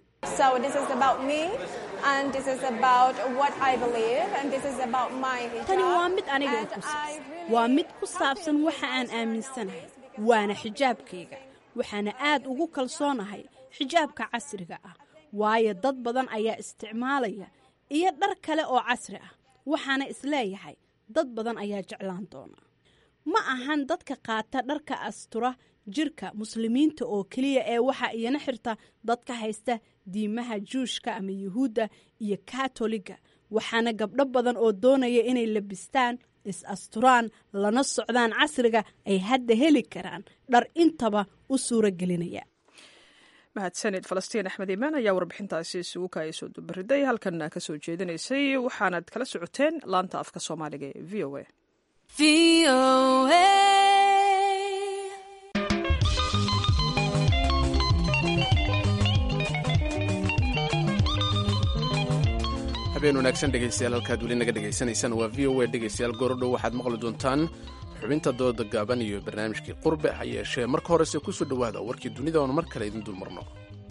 tani waa mid aniga ku saabsan waa mid ku saabsan waxa aan aaminsanahay waana xijaabkayga waxaana aad ugu kalsoonahay xijaabka casriga ah waayo dad badan ayaa isticmaalaya iyo dhar kale oo casri ah waxaana isleeyahay dad badan ayaa jeclaan doona ma ahan dadka qaata dharka astura jirka muslimiinta oo keliya ee waxaa iyana xirta dadka haysta diimaha juushka ama yuhuudda iyo katoliga waxaana gabdho badan oo doonaya inay labistaan is-asturaan lana socdaan casriga ay hadda heli karaan dhar intaba u suuro gelinaya mahadsanid falastiin axmed imaan ayaa warbixintaasi isugu kaaya soo dubariday halkan ka soo jeedinaysay waxaanad kala socoteen laanta afka soomaaliga ee v o a habeen wanaagsan dhegaystayaal halkaad weli naga dhegaysanaysaan waa v o a dhegaystayaal goordhow waxaad maqli doontaan xubinta dooda gaaban iyo barnaamijkii qurbe ha yeeshee marka horese kusoo dhowaada warkii dunida oon mar kale idin dulmarno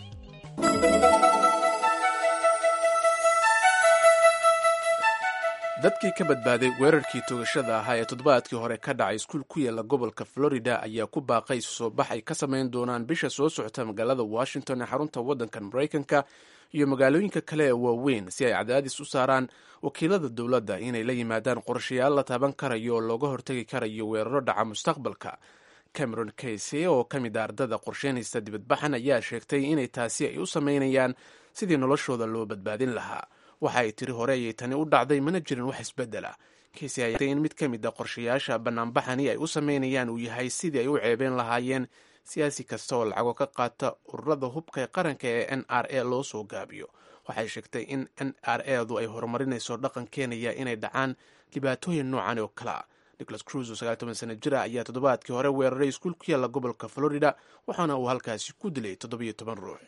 dadkii ka badbaaday weerarkii toogashada ahaa ee toddobaadkii hore ka dhacay iskuul ku yaalla gobolka florida ayaa ku baaqay soo bax ay ka samayn doonaan bisha soo socota magaalada washington ee xarunta waddankan maraykanka iyo magaalooyinka kale ee waaweyn si ay cadaadis u saaraan wakiilada dowladda inay la yimaadaan qorshayaal la taaban karayo oo looga hortagi karayo weeraro dhaca mustaqbalka cameron casey oo ka mid a ardada qorsheynaysta dibadbaxan ayaa sheegtay inay taasi ay u samaynayaan sidii noloshooda loo badbaadin lahaa waxa ay tiri hore ayay tani u dhacday mana jirin wax isbedela casey ayaa in mid ka mid a qorshayaasha banaanbaxani ay u samaynayaan uu yahay sidii ay u ceebeen lahaayeen siyaasi kasta oo lacago ka qaata ururada hubka ee qaranka ee n r a loo soo gaabiyo waxay sheegtay in n r edu ay horumarinayso dhaqan keenaya inay dhacaan dhibaatooyin noocan oo kale a nicholas cruz oo sagaal toban sana jir ah ayaa toddobaadkii hore weeraray iskuul ku yaalla gobolka florida waxaana uu halkaasi ku dilay toddobiyo toban ruux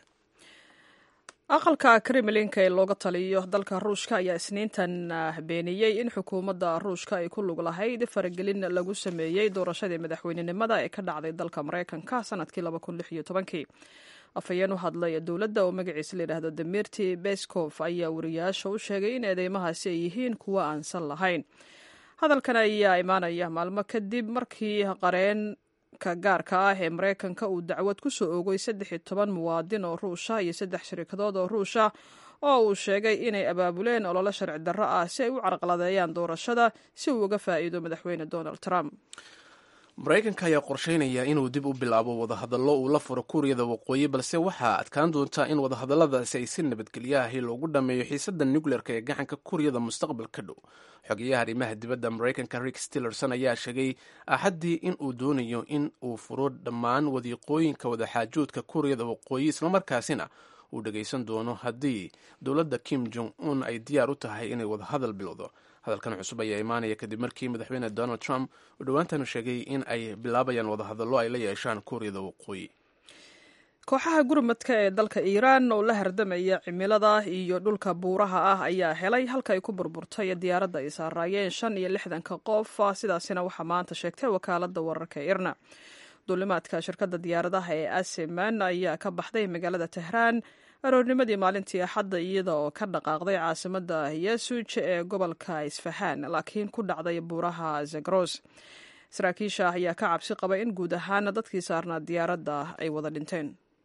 aqalka kremlinka ee looga taliyo dalka ruushka ayaa isniintan beeniyey in xukuumadda ruushka ay ku lug lahayd faragelin lagu sameeyey doorashadii madaxweynenimada ee ka dhacday dalka maraykanka sanadkii kii afhayeen u hadlay dowladda oo magaciisa layidhaahdo demirti beskof ayaa wariyaasha u sheegay in eedeymahaasi ay yihiin kuwo aansan lahayn hadalkan ayaa imaanaya maalmo kadib markii qareen ka gaarka ah ee maraykanka uu dacwad ku soo oogay saddex iyo toban muwaadin oo ruusha iyo saddex shirikadood oo ruusha oo uu sheegay inay abaabuleen ololo sharci darro ah si ay u carqaladeeyaan doorashada si uu uga faa'iido madaxweyne donald trump maraykanka ayaa qorsheynaya inuu dib u bilaabo wadahadallo uu la furo kuuriyada waqooyi balse waxaa adkaan doontaa in wadahadalladaasi ay si nabadgelyo ahi loogu dhammeeyo xiisadda nucleerka ee gacanka kuuriyada mustaqbalka dhow xogeyaha arrimaha dibadda maraykanka rick stillerson ayaa sheegay axaddii in uu doonayo in uu furo dhammaan wadiiqooyinka wadaxaajoodka kuuriyada waqooyi islamarkaasina uu dhagaysan doono haddii dowladda kim jong un ay diyaar u tahay inay wadahadal bilowdo hadalkan cusub ayaa imaanaya kadib markii madaxweyne donald trump uu dhowaantan sheegay in ay bilaabayaan wadahadallo ay la yeeshaan kuuriyada waqooyi kooxaha gurmadka ee dalka iiraan oo la hardamaya cimilada iyo dhulka buuraha ah ayaa helay halka ay ku burburtay diyaaradda ay saaraayeen shan iyo lixdanka qof sidaasina waxaa maanta sheegtay wakaalada wararka irna duulimaadka shirkadda diyaaradaha ee asiman ayaa ka baxday magaalada tehraan aroornimadii maalintii axadda iyada oo ka dhaqaaqday caasimada yasuj ee gobolka isfahaan laakiin ku dhacday buuraha zagros saraakiisha ayaa ka cabsi qaba in guud ahaana dadkii saarnaa diyaaradda ay wada dhinteen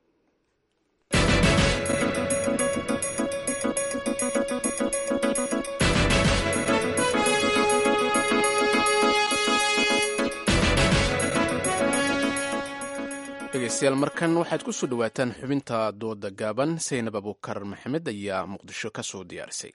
dhegeystayaal markan waxaad ku soo dhowaataan xubinta dooda gaaban saynab abuukar maxamed ayaa muqdisho ka soo diyaarisay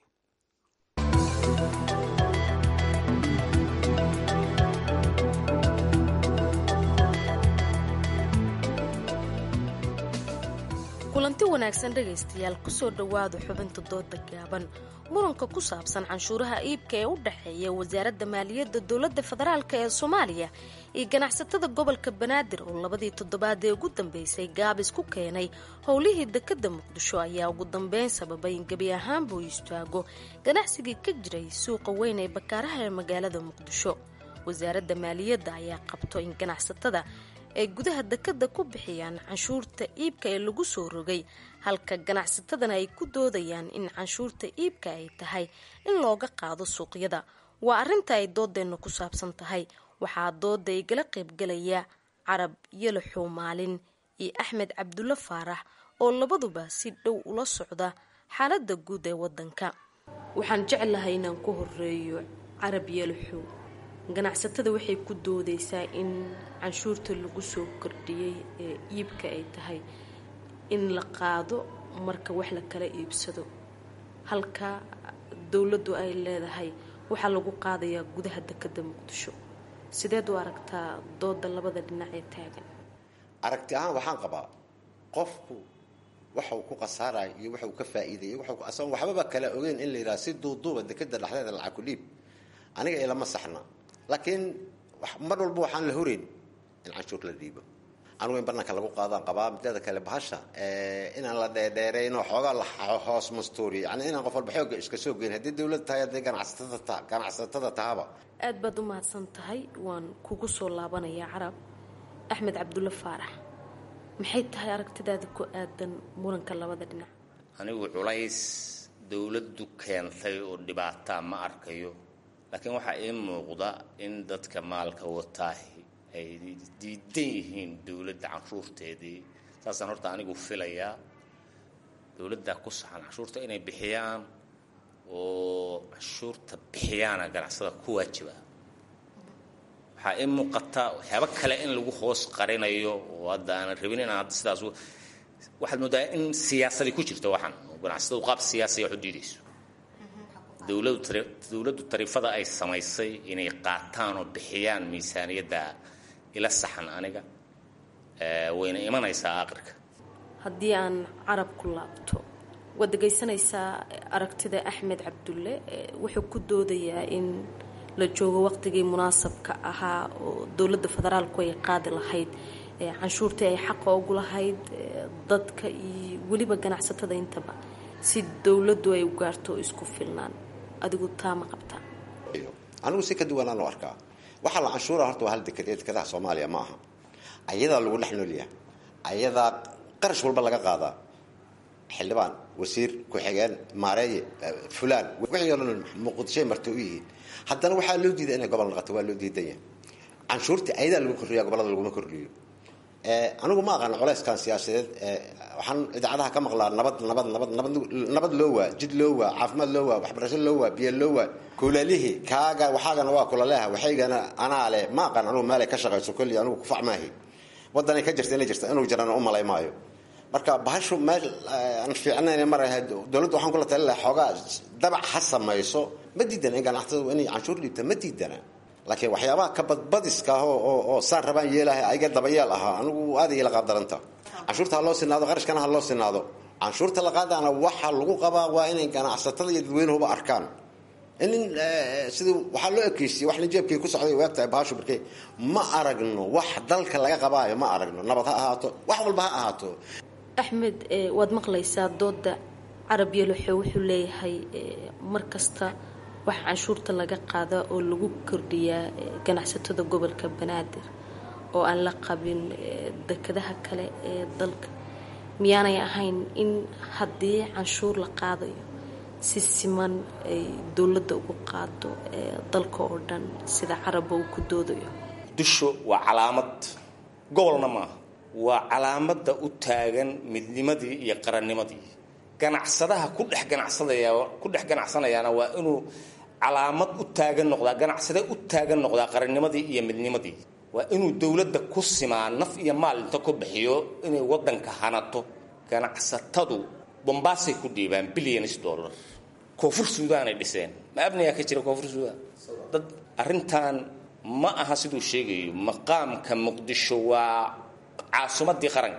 wanaagsan dhegaystayaal kusoo dhowaada xubinta dooda gaaban muranka ku saabsan canshuuraha iibka ee u dhexeeya wasaaradda maaliyadda dowladda federaalk ee soomaaliya iyo ganacsatada gobolka banaadir oo labadii toddobaad ee ugu dambeysay gaabis ku keenay howlihii dekadda muqdisho ayaa ugu dambeyn sababay in gebi ahaanba uu istaago ganacsigii ka jiray suuqa weyn ee bakaaraha ee magaalada muqdisho wasaaradda maaliyadda ayaa qabto in ganacsatada ay gudaha dekadda ku bixiyaan canshuurta iibka ee lagu soo rogay halka ganacsatadana ay ku doodayaan in canshuurta iibka ay tahay in looga qaado suuqyada waa arrinta ay doodeenna ku saabsan tahay waxaa dooda igala qaybgalaya carab yalaxow maalin iyo axmed cabdulle faarax oo labaduba si dhow ula socda xaaladda guud ee wadanka waxaan jeclahay inaan ku horeeyo carab yalaxow ganacsatada waxay ku doodaysaa in canshuurta lagu soo kordhiyey ee iibka ay tahay in la qaado marka wax la kala iibsado halka dowladdu ay leedahay waxaa lagu qaadayaa gudaha dekadda muqdisho sideed u aragtaa dooda labada dhinac ee taagan aragti ahaan waxaan qabaa qofku waxa uu ku khasaarayo iyo waxa uu ka faa'iidayay asagoon waxbaba kala ogeyn in la yidhaha si duuduuba dekadda dhexdeeda lacag ku dhiib aniga ilama saxna laakiin mar walba waxaan la horeyn in canshuur la dhiibo anugu in banaanka lagu qaadaan qabaa mideeda kale bahasha inaan la dheerdheerayno xoogaa la hoos mastuuriyo yani inaan qof walba xooga iska soo geyn haddii dowlad tahay haddii ganacsatada ganacsatada tahaba aad baad u mahadsan tahay waan kugu soo laabanayaa carab axmed cabdulle faarax maxay tahay aragtidaada ku aadan muranka labada dhinac anigu culays dowladdu keentay oo dhibaataa ma arkayo laakiin waxaa ii muuqda in dadka maalka wataahi ay diidan yihiin dowladda canshuurteedii saasaan horta anigu filayaa dowladda ku saxan canshuurta inay bixiyaan oo canshuurta bixiyaana ganacsada ku waajiba waxaa ii muuqata waxyaabo kale in lagu hoos qarinayo oo hadda aanan rabin inaan hadda sidaas waxaad moodaa in siyaasadi ku jirto waxaan oo ganacsatadu qaab siyaasiya wax u diidayso dowladdu tariifada ay samaysay inay qaataan oo bixiyaan miisaaniyadda ila saxan aniga wayna imanaysaa aqirka haddii aan carab ku laabto waad dhegaysanaysaa aragtida axmed cabdulle wuxuu ku doodayaa in la joogo waqtigii munaasabka ahaa oo dowladda federaalku ay qaadi lahayd canshuurtii ay xaqa ugu lahayd dadka iyo weliba ganacsatada intaba si dowladdu ay u gaarto isku filnaan adigu taa ma qabtaa anigu si ka duwanaan u arkaa waxaa la canshuura horta waa hal deked ee dekadaha soomaaliya ma aha ayadaa lagu dhex noolyaha ayadaa qarash walba laga qaadaa xildhibaan wasiir ku-xigeen maareeye fulaan wixii oo dhan muqdishoy marta u yihiin haddana waxaa loo diiday inay gobol noqoto waa loo diidanya canshuurtii ayadaa lagu kordhiya gobolada laguma kordhiyo anigu ma aqaano colayskan siyaasadeed waxaan idaacadaha ka maqlaa nabad nabad nabad nabad nabad loo waa jid loo waa caafimaad loo waa waxbarasho loo waa biyo loo waa kulalihii kaaga waxaagana waa kulaleha waxaygana anaa leh ma aqaan anugu meelay ka shaqayso kolli anigu kufac maahi wadanay ka jirta inay jirta inuu jirana u malay maayo marka bahashu meel aan fiicnayn mar ahayd dowladda waxaan kula tali lahaa xoogaa dabac ha samayso ma diidana in ganacsatadu inay canshuur dhiibta ma diidana laakiin waxyaabaha kabadbadiska ah oo saan rabaan yeelaha ayaga dabayeel ahaa anigu aad ila qaabdaranta canshuurta ha loo sinaado qarashkana ha loo sinaado canshuurta la qaadana waxa lagu qabaa waa inay ganacsatada iyo dadweynuhuba arkaan in sidii waxaa loo ekeysiye wax nijeebkii ku socday waagtahay bahashu barkey ma aragno wax dalka laga qabaayo ma aragno nabad ha ahaato wax walba ha ahaato axmed waad maqlaysaa dooda carab yaloxo wuxuu leeyahay mar kasta wax canshuurta laga qaada oo lagu kordhiyaa ganacsatada gobolka banaadir oo aan la qabin dekadaha kale ee dalka miyaanay ahayn in haddii canshuur la qaadayo si siman ay dowladda ugu qaado dalka oo dhan sida carabba uu ku doodayo dusho waa calaamad gobolna maaha waa calaamada u taagan midnimadii iyo qarannimadii ganacsadaha ku dhex ganacsadaya ku dhex ganacsanayaana waa inuu calaamad u taagan noqdaa ganacsade u taagan noqdaa qarannimadii iyo midnimadii waa inuu dowladda ku simaa naf iyo maal inta ku bixiyo inay wadanka hanato ganacsatadu bombaasay ku dhiibaan billions dollar koonfur suudaanay dhiseen ma abniyaa ka jira koonfur suudaan dad arrintan ma aha siduu sheegayo maqaamka muqdisho waa caasimadii qaranka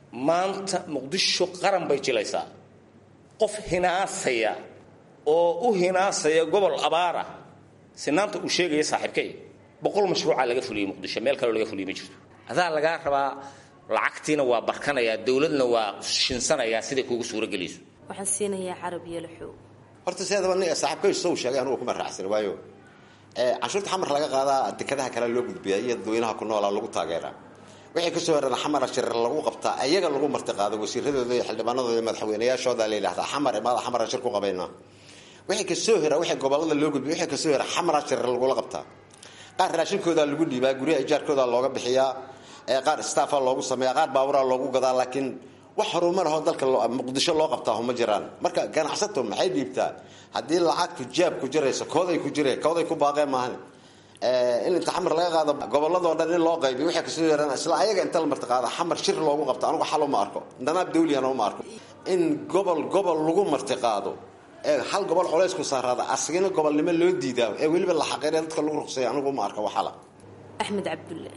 maanta muqdisho qaran bay jilaysaa qof hinaasaya oo u hinaasaya gobol abaara sinaanta uu sheegaya saaxiibkay boqol mashruuca laga fuliyey muqdisho meel kaleo laga fuliyey ma jirto adaa lagaa rabaa lacagtiina waa barkanayaa dowladna waa shinsanayaa siday kuugu suuragelayso waxaan siinayaa carab yalaxow horta sideedaba nin saaxiibkay sow sheegay anugu kuma raacsan waayo canshuurta xamar laga qaadaa dekadaha kale loo gudbiyaa iyo dadweynaha ku noolaa lagu taageeraa wixii kasoo herana xamara shirar lagu qabtaa ayaga lagu martiqaado wasiiradooda iyo xildhibaanadooda iyo madaxweynayaashooda la yidhahdaa xamar imaada xamara shir ku qabaynaa wixii kasoo hera wixii gobolada loo gudbiya wixii kasoo hera xamara shirar lagula qabtaa qaar raashinkoodaa lagu dhiibaa guryaha ijaarkooda looga bixiyaa qaar staffa loogu sameeya qaar baaburaa loogu gadaa laakiin wax horumarahoo dalka muqdisho loo qabtaa ma jiraan marka ganacsato maxay dhiibtaa haddii lacagtu jaab ku jirayso kooday ku jire kooday ku baaqeen maahan in inta xamar laga qaado goboladoo dhan in loo qaybiyo waxay kasoo yeeraan isla ayaga inta la martiqaado xamar shir loogu qabto anigu xal uma arko danaab dawliyana uma arko in gobol gobol lagu martiqaado ee hal gobol culays ku saaraada asagina gobolnimo loo diidaa ee weliba la xaqiiraya dadka lagu ruqsaya anigu uma arko waxala axmed cabdulle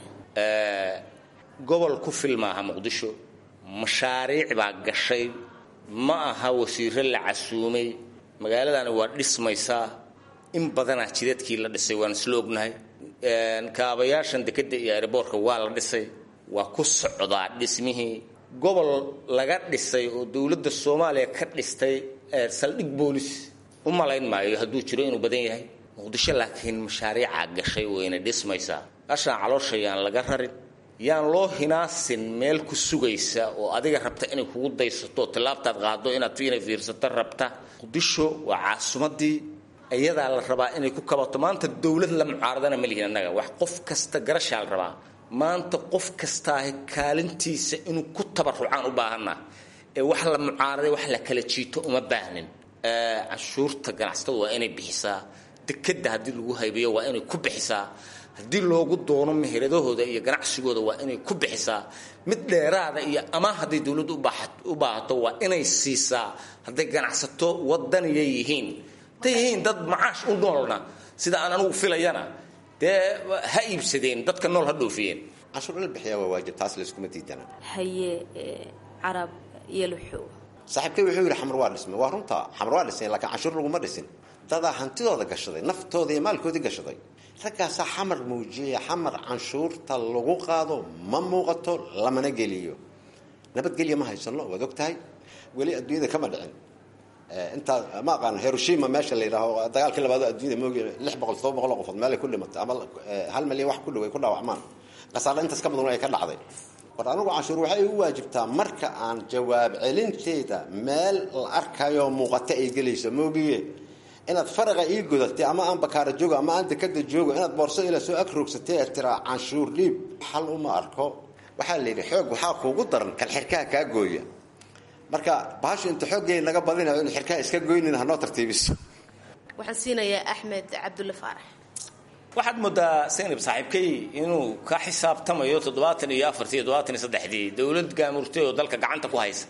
gobol ku fil maaha muqdisho mashaariic baa gashay ma aha wasiiro la casuumay magaaladani waa dhismaysaa in badanaa jidadkii la dhisay waan isla ognahay kaabayaashan dekeda iyo aeroboortka waa la dhisay waa ku socdaa dhismihii gobol laga dhisay oo dowladda soomaaliya ka dhistay saldhig boolis u malayn maayo hadduu jiro inuu badan yahay muqdisho laakiin mashaariicaa gashay wayna dhismaysaa ashaan caloosha yaan laga rarin yaan loo hinaasin meel ku sugaysa oo adiga rabta inay kugu daysato tilaabtaad qaado inaad inay fiirsato rabta muqdisho waa caasimadii iyadaa la rabaa inay ku kabato maanta dowlad la mucaaradana ma lihin annaga wax qof kasta garashaa la rabaa maanta qof kastaahi kaalintiisa inuu ku tabarucaan u baahanaa ee wax la mucaaraday wax la kala jiito uma baahnin canshuurta ganacsatada waa inay bixisaa dekeda haddii lagu haybiyo waa inay ku bixisaa haddii loogu doono meheradahooda iyo ganacsigooda waa inay ku bixisaa mid dheeraada iyo ama hadday dowladdu u baahato waa inay siisaa hadday ganacsato wadaniya yihiin hadday yihiin dad macaash u noolna sida aan anugu filayana dee ha iibsadeen dadka nool ha dhoofiyeen canshuur in la bixiyaa waa waajib taas layskuma diidana haye carab yalaxow saaxiibkay wuxuu yidhi xamar waa dhismay waa runta xamar waa dhismay laakiin canshuur laguma dhisin dadaa hantidooda gashaday naftooda iyo maalkoodii gashaday raggaasaa xamar muujiyaya xamar canshuurta lagu qaado ma muuqato lamana geliyo nabadgelya ma haysano waad og tahay weli adduunyada kama dhicin intaa ma aqaan hiroshima meesha la yidhaaho dagaalkii labaad adduunyada moogi lix boqol todoba boqol oo qofood meelay ku dhimatay ama hal milyan wax ku dhow ay ku dhaawacmaan qasaaro intaas ka badan ay ka dhacday war anigu canshuur waxay u waajibtaa marka aan jawaab celinteeda meel la arkayo muuqata ay gelayso moogiye inaad faraqa ii godatay ama aan bakaara joogo ama aan dekada joogo inaad boorso ila soo agroogsatay ee tiraa canshuur dhiib xal uma arko waxaa la yidhi xoog waxaa kuugu daran kan xirkaha kaa gooya marka bahashu inta xooggeey naga badinayo inu xirkaha iska goynin hanoo tartiibiso waxaan siinayaa axmed cabdulle faarax waxaad moodaa saynab saaxiibkay inuu ka xisaabtamayo toddobaatan iyo afartii toddobaatan iyo saddexdii dowlad gaamurtay oo dalka gacanta ku haysa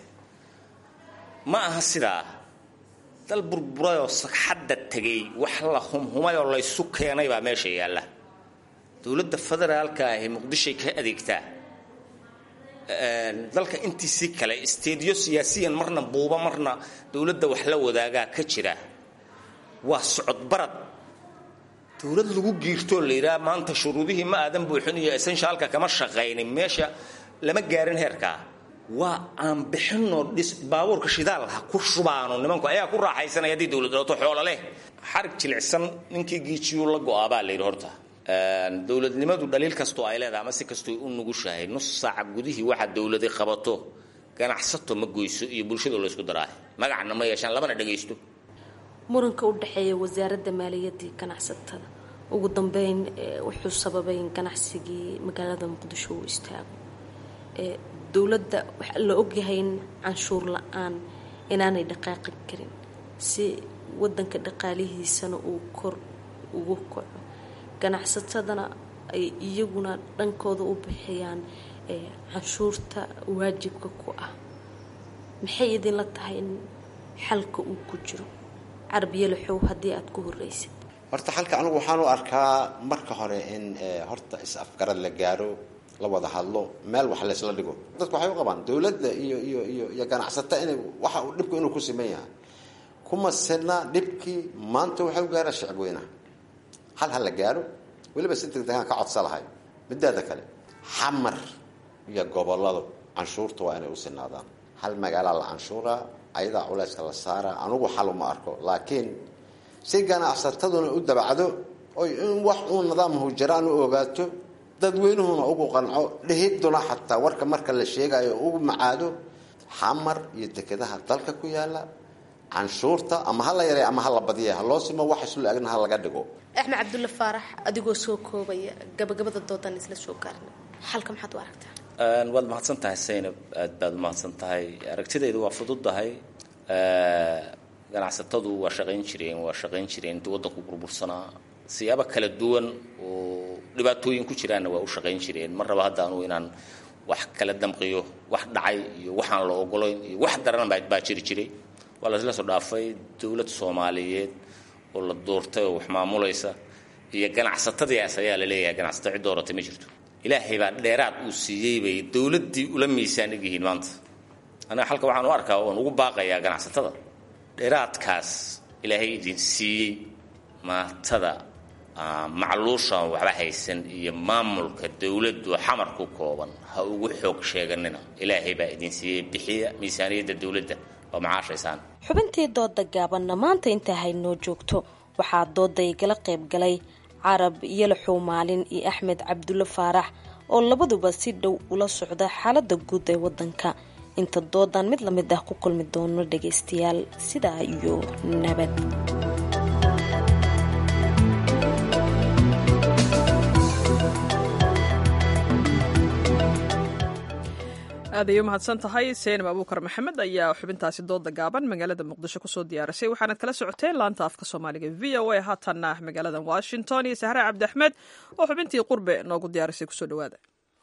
ma aha sidaa dal burburayoo sagxadda tegay wax la humhumayoo laysu keenay baa meesha yaalla dowladda federaalka ahi muqdishoy ka adeegtaa dalka intiisii kale isteedyo siyaasiyan marna buuba marna dowladda wax la wadaagaa ka jira waa socodbarad dowlad lagu giirtoo la yidhaha maanta shuruudihii ma aadan buuxin iyo essentialka kama shaqaynin meesha lama gaarin heerkaa waa aan bixinoo dhis baabuurka shidaal ha ku shubaano nimanku ayaa ku raaxaysanaya haddii dowlad dhalato xoolo leh xarig jilicsan ninkii giijiyuu la go-aabaa la yidhi horta dowladnimadu dhaliil kastoo ay leedahay ama si kastoo u nugushahay nus saaca gudihii waxa dowladi qabato ganacsato ma goyso iyo bulshada laysku daraahay magacna ma yeeshaan lamana dhagaysto muranka u dhexeeya wasaaradda maaliyadda iyo ganacsatada ugu dambeyn wuxuu sababay in ganacsigii magaalada muqdisho uu istaago dowladda waxaa la ogyahay in canshuur la-aan inaanay dhaqaaqi karin si wadanka dhaqaalihiisana uu kor ugu kaco ganacsatadana ay iyaguna dhankooda u bixiyaan canshuurta waajibka ku ah maxay idinla tahay in xalka uu ku jiro carbiyalaxow haddii aada ku horeysid horta xalka anigu waxaan u arkaa marka hore in horta is-afgarad la gaaro la wada hadlo meel wax laysla dhigo dadku waxay u qabaan dowladda iyo iyo iyo iyo ganacsato inay waxa uu dhibku inuu ku siman yahay kuma sina dhibkii maanta waxay u gaara shicib weynaha hal ha la gaaro weliba si degdegaan ka codsa lahay midaada kale xamar iyo goboladu canshuurta waa inay u sinaadaan hal magaalaa la canshuuraa ayadaa culayska la saaraa anugu xal uma arko laakiin si ganacsataduna u dabacdo oy in wax uu nidaam hujiraan u ogaato dadweynuhuna ugu qanco dhihiduna xataa warka marka la sheegayo ugu macaado xamar iyo dekedaha dalka ku yaala canshuurta ama ha la yaray ama ha la badiya ha loo simo wax islu agna ha laga dhigo axmed cabdulle faarax adigoo soo koobaya gabagabada doodan isla soo gaarna xalka maxaad u aragtaa waad mahadsan tahay saynab aad baad umahadsan tahay aragtidaydu waa fududahay ganacsatadu waa shaqayn jireen waa shaqayn jireen intii waddanku burbursanaa siyaabo kala duwan oo dhibaatooyin ku jiraanna waa u shaqayn jireen mar raba hadda anugu inaan wax kala damqiyo wax dhacay iyo waxaan la ogolayn iyo wax daran baa jiri jiray waa lasla soo dhaafay dowlad soomaaliyeed oo la doortay oo wax maamulaysa iyo ganacsatadiias ayaa la leeyahay ganacsato cid dooratay ma jirto ilaahay baa dheeraad uu siiyey bay dowladdii ula miisaan eg yihiin maanta aniga halka waxaan u arkaa oon ugu baaqayaa ganacsatada dheeraadkaas ilaahay idin siiyey maatada macluushaan waxba haysan iyo maamulka dowladdu xamar ku kooban ha ugu xoog sheeganina ilaahay baa idin siiyey bixiya miisaaniyadda dowladda oo macaashaysaan xubintii dooda gaabanna maanta intaa haynoo joogto waxaa dooda igala qayb galay carab yalaxow maalin iyo axmed cabdulle faarax oo labaduba si dhow ula socda xaalada guud ee wadanka inta doodan mid lamid ah ku kulmi doono dhagaystayaal sidaa iyo nabad aad ay u mahadsan tahay seenab abuukar maxamed ayaa xubintaasi dooda gaaban magaalada muqdisho kusoo diyaarisay waxaanad kala socoteen laanta afka soomaaliga v o a haatanna magaalada washington iyo sahre cabdi axmed oo xubintii qurbe noogu diyaarisay kusoo dhawaada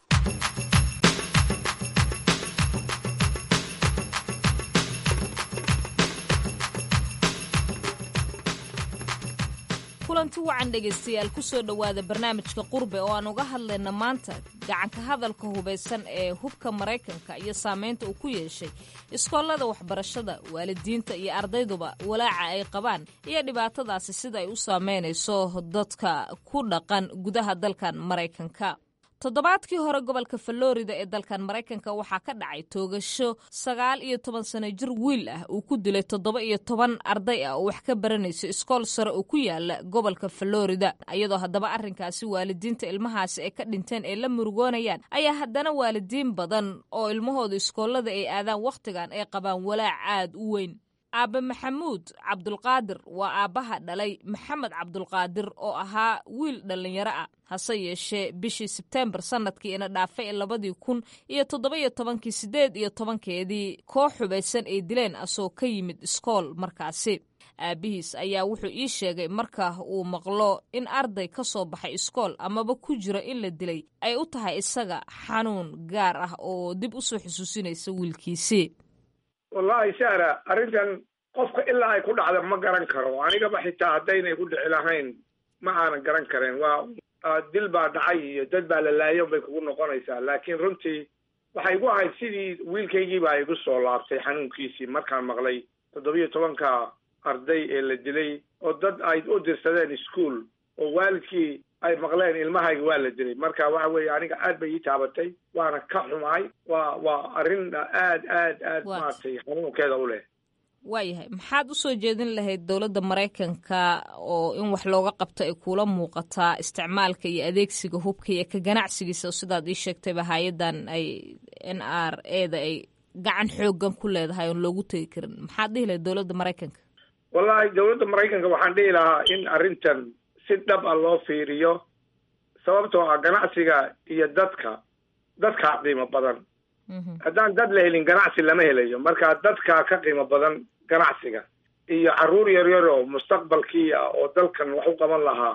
kulanti wacan dhegaystayaal kusoo dhowaada barnaamijka qurbe oo aan uga hadlayna maanta gacanka hadalka hubaysan ee hubka maraykanka iyo saameynta uu ku yeeshay iskoolada waxbarashada waalidiinta iyo ardayduba walaaca ay qabaan iyo dhibaatadaasi sida ay u saameynayso dadka ku dhaqan gudaha dalkan maraykanka toddobaadkii hore gobolka falorida ee dalkan maraykanka waxaa ka dhacay toogasho sagaal iyo toban sano jir wiil ah uu ku dilay toddoba iyo toban arday ah oo wax ka baranayso iskool sare oo ku yaala gobolka falorida iyadoo haddaba arrinkaasi waalidiinta ilmahaasi ay ka dhinteen ay la murugoonayaan ayaa haddana waalidiin badan oo ilmahooda iskoolada ay aadaan wakhtigan ay qabaan walaac aad u weyn aabbe maxamuud cabdulqaadir waa aabbaha dhalay maxamed cabdulqaadir oo ahaa wiil dhallinyaro ah hase yeeshee bishii sebteembar sanadkii ina dhaafay labadii kun iyo toddoba-iyo tobankii siddeed iyo tobankeedii koox xubaysan ay dileen asoo ka yimid iskool markaasi aabbihiis ayaa wuxuu ii sheegay marka uu maqlo in arday ka soo baxay iskool amaba ku jiro in la dilay ay u tahay isaga xanuun gaar ah oo dib u soo xusuusinaysa wiilkiisii wallaahi sahra arrintan qofka ilaa ay ku dhacda ma garan karo anigaba xitaa haddaynay ku dhici lahayn ma aanan garan karin waa dil baa dhacay iyo dad baa la laayo bay kugu noqonaysaa laakiin runtii waxay igu ahayd sidii wiilkaygii baa igu soo laabtay xanuunkiisii markaan maqlay toddobiyo tobanka arday ee la dilay oo dad ay u dirsadeen ischool oo waalidkii ay maqleen ilmahayga waa la dilay marka waxa weeye aniga aad bay ii taabatay waana ka xumahay waa waa arrin aad aad aad maaragtay xanuunkeeda u leh waayahay maxaad usoo jeedin lahayd dowladda maraykanka oo in wax looga qabto ay kuula muuqataa isticmaalka iyo adeegsiga hubka iyo ka ganacsigiisa sidaad ii sheegtayba hay-adan ay n r eda ay gacan xoogan ku leedahay oon loogu tegi karin maxaad dhihi lahayd dowladda maraykanka wallahi dowladda maraykanka waxaan dhihi lahaa in arrintan si dhab a loo fiiriyo sababtoo ah ganacsiga iyo dadka dadkaa qiimo badan haddaan dad la helin ganacsi lama helayo marka dadkaa ka qiimo badan ganacsiga iyo carruur yaryar oo mustaqbalkii ah oo dalkan wax u qaban lahaa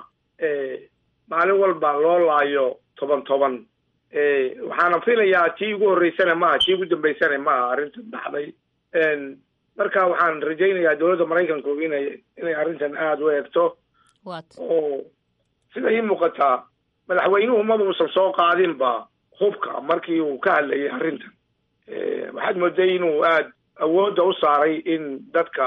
maalin walba loo laayo toban toban waxaana filayaa tii ugu horreysana maaha tii ugu dambeysana maaha arrintan dhacday marka waxaan rajaynayaa dowladda maraykanku inay inay arrintan aada u eegto oo sida ii muuqataa madaxweynuhu maba uusan soo qaadinba hubka markii uu ka hadlayay arrintan waxaad mooday inuu aada awoodda u saaray in dadka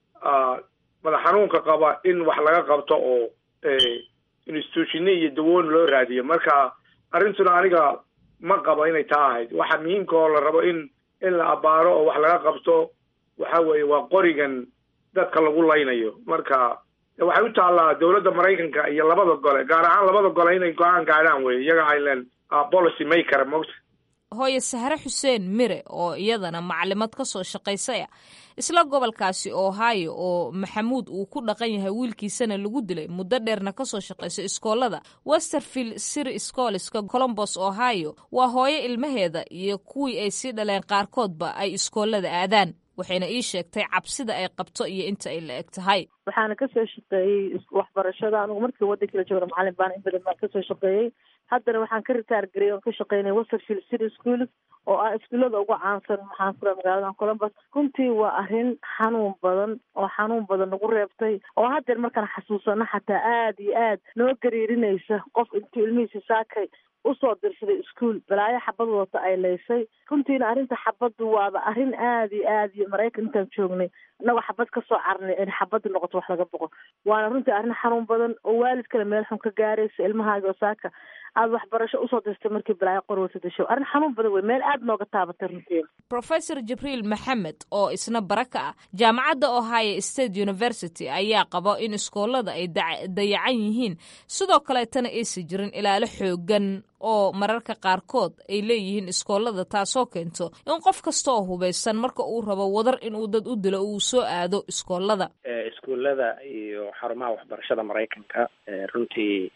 madax xanuunka qaba in wax laga qabto oo institutioni iyo dawoon loo raadiyo marka arrintuna aniga ma qabo inay taa ahayd waxa muhiimka oo la rabo in in la abaaro oo wax laga qabto waxa weeye waa qorigan dadka lagu laynayo marka waxay u taallaa dowladda maraykanka iyo labada gole gaar ahaan labada gole inay go-aan gaadhaan wey iyaga ilan policy maker mogta hooye sahre xuseen mire oo iyadana maclimad ka soo shaqaysay ah isla gobolkaasi ohio oo maxamuud uu ku dhaqan yahay wiilkiisana lagu dilay muddo dheerna kasoo shaqayso iskoolada westerfield city scholska colombos ohio waa hooyo ilmaheeda iyo kuwii ay sii dhaleen qaarkoodba ay iskoolada aadaan waxayna ii sheegtay cabsida ay qabto iyo inta ay la eg tahay waxaana kasoo shaqeeyey waxbarashada anigu markii waddanka la joogna macalin baan in badan baan kasoo shaqeeyey haddana waxaan ka ritaar garey oon ka shaqeynay westerfield city school oo ah iskuullada ugu caansan maxaan ku raha magaalada columbus runtii waa arrin xanuun badan oo xanuun badan nagu reebtay oo haddeer markaan xasuusano xataa aada iyo aad noo gariirinaysa qof intuu ilmihiisa saakay usoo dirsaday iskuol balaayo xabad wadata ay laysay runtiina arrinta xabaddu waaba arrin aada iyo aad iyo maraykan intaan joognay innagoo xabad kasoo carnay in xabadda noqoto wax laga boqo waana runtii arrin xanuun badan oo waalidkana meel xun ka gaaraysa ilmahaaga oo saaka aada waxbarasho usoo dirtay markii balaayo qorwata dasho arrin xanuun badan wey meel aada nooga taabatay runtii professor jibriil maxamed oo isna bara ka ah jaamacadda ohio state university ayaa qabo in iskoolada ay dayacan yihiin sidoo kaleetana aysa jirin ilaalo xoogan oo mararka qaarkood ay leeyihiin iskoolada taasoo keento in qof kasta oo hubaysan marka uu rabo wadar inuu dad u dilo uu soo aado iskoolada iskuullada iyo xarumaha waxbarashada maraykanka runtii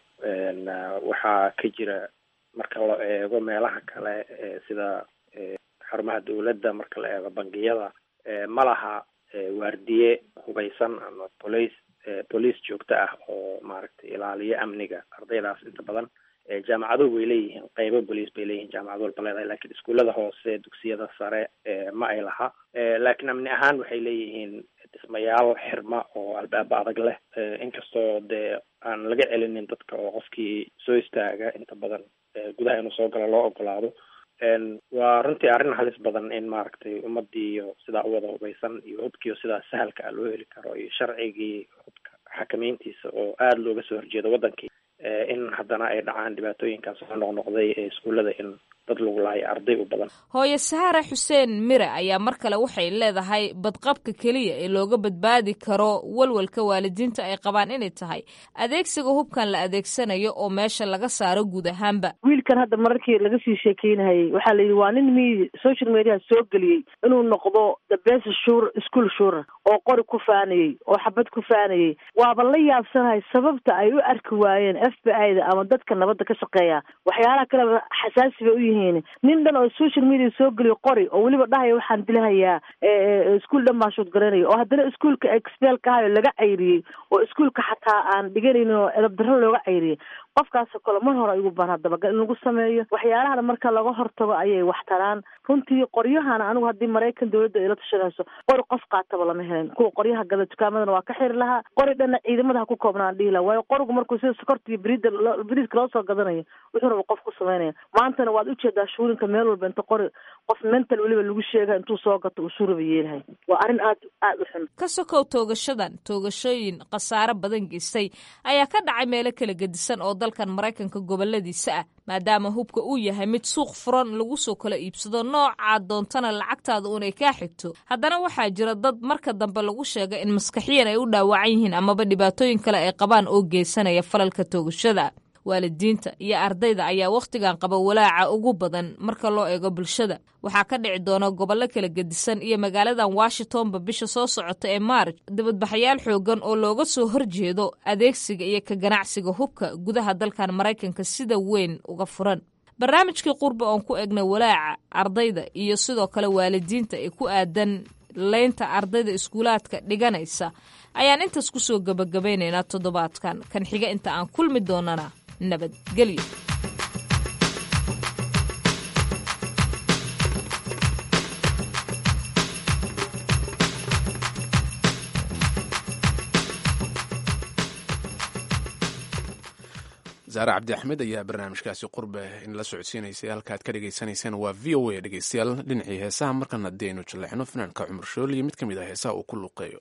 waxaa ka jira marka la eego meelaha kale sida xarumaha dawladda marka la eego bangiyada ma laha waardiye hubaysan ama police police joogto ah oo maaragtay ilaaliyo amniga ardaydaas inta badan jaamacaduhu way leeyihiin qeybo bolice bay leeyihiin jaamacad walba leedahay lakiin iskuullada hoose dugsiyada sare ma ay laha laakiin amni ahaan waxay leeyihiin dhismayaal xirma oo albaaba adag leh inkastoo dee aan laga celinin dadka oo qofkii soo istaaga inta badan gudaha inuu soo galo loo ogolaado waa runtii arrin halis badan in maaragtay ummadii iyo sidaa u wada hubaysan iyo hubkiiyo sidaa sahalka ah loo heli karo iyo sharcigii hubka xakameyntiisa oo aada looga soo horjeedo waddankii in haddana ay dhacaan dhibaatooyinkaas soo noqnoqday ee iskuullada in dad lagu laayo arday u badan hooye sahara xuseen mire ayaa mar kale waxay leedahay badqabka keliya ee looga badbaadi karo walwalka waalidiinta ay qabaan inay tahay adeegsiga hubkan la adeegsanayo oo meesha laga saaro guud ahaanba wiilkan hadda mararkii laga sii sheekeynayay waxaa la yidhi waa nin mi social mediaha soo geliyey inuu noqdo the best shur school shura oo qori ku faanayey oo xabad ku faanayey waaba la yaabsanahay sababta ay u arki waayeen f b i da ama dadka nabadda ka shaqeeya waxyaalaha kaleba xasaasi bay u yihiin nin dhan oo social media soo geliyo qori oo weliba dhahaya waxaan dilahayaa iskuol dhan baan shood garanaya oo haddana iskuolka expelka ahayo laga cayriyey oo iskuolka xataa aan dhiganaynin oo edab darro looga cayriyey qofkaasoo kale mar hore igu baan dabagal in lagu sameeyo waxyaalahana marka laga hortago ayay wax taraan runtii qoryahana anigu haddii maraykan dawladda ay la tashanayso qori qof qaataba lama helin kuwa qoryaha gada dukaamadana waa ka xiri lahaa qori dhanna ciidamada ha ku koobnaan dhihi laha waayo qorigu markuu sida sokorta iyo beriida beriidka loo soo gadanayo wuxuu raba qof ku samaynaya maantana waad ujeedaa shuulinka meel walba inta qori qof mental weliba lagu sheega intuu soo gato uu suuraba yeelahay waa arrin aad aada u xun ka sokow toogashadan toogashooyin khasaare badan geystay ayaa ka dhacay meelo kala gedisan oo dalkan maraykanka goboladiisa ah maadaama hubka uu yahay mid suuq furan lagu soo kala iibsado noocaa doontana lacagtaada uunay kaa xigto haddana waxaa jira dad marka dambe lagu sheega in maskaxiyan ay u dhaawacan yihiin amaba dhibaatooyin kale ay qabaan oo geysanaya falalka toogashada waalidiinta iyo ardayda ayaa wakhtigan qaba walaaca ugu badan marka loo eego bulshada waxaa ka dhici doona gobollo kala gedisan iyo magaaladan washingtonba bisha soo socota ee maarj dibadbaxayaal xoogan oo looga soo horjeedo adeegsiga iyo ka ganacsiga hubka gudaha dalkan maraykanka sida weyn uga furan barnaamijkii qurba oon ku egnay walaaca ardayda iyo sidoo kale waalidiinta ee ku aadan leynta ardayda iskuulaadka dhiganaysa ayaan intaas ku soo gebagabaynaynaa toddobaadkan kan xiga inta aan kulmi doonana nabadgelyo zaare cabdi axmed ayaa barnaamijkaasi qurbe in la socodsiinaysay halka aad ka dhagaysanayseen waa v o a dhegeystayaal dhinacii heesaha markan haddii aynu jaleexno fanaanka cumar shool iyo mid ka mid ah heesaha uu ku luqeeyo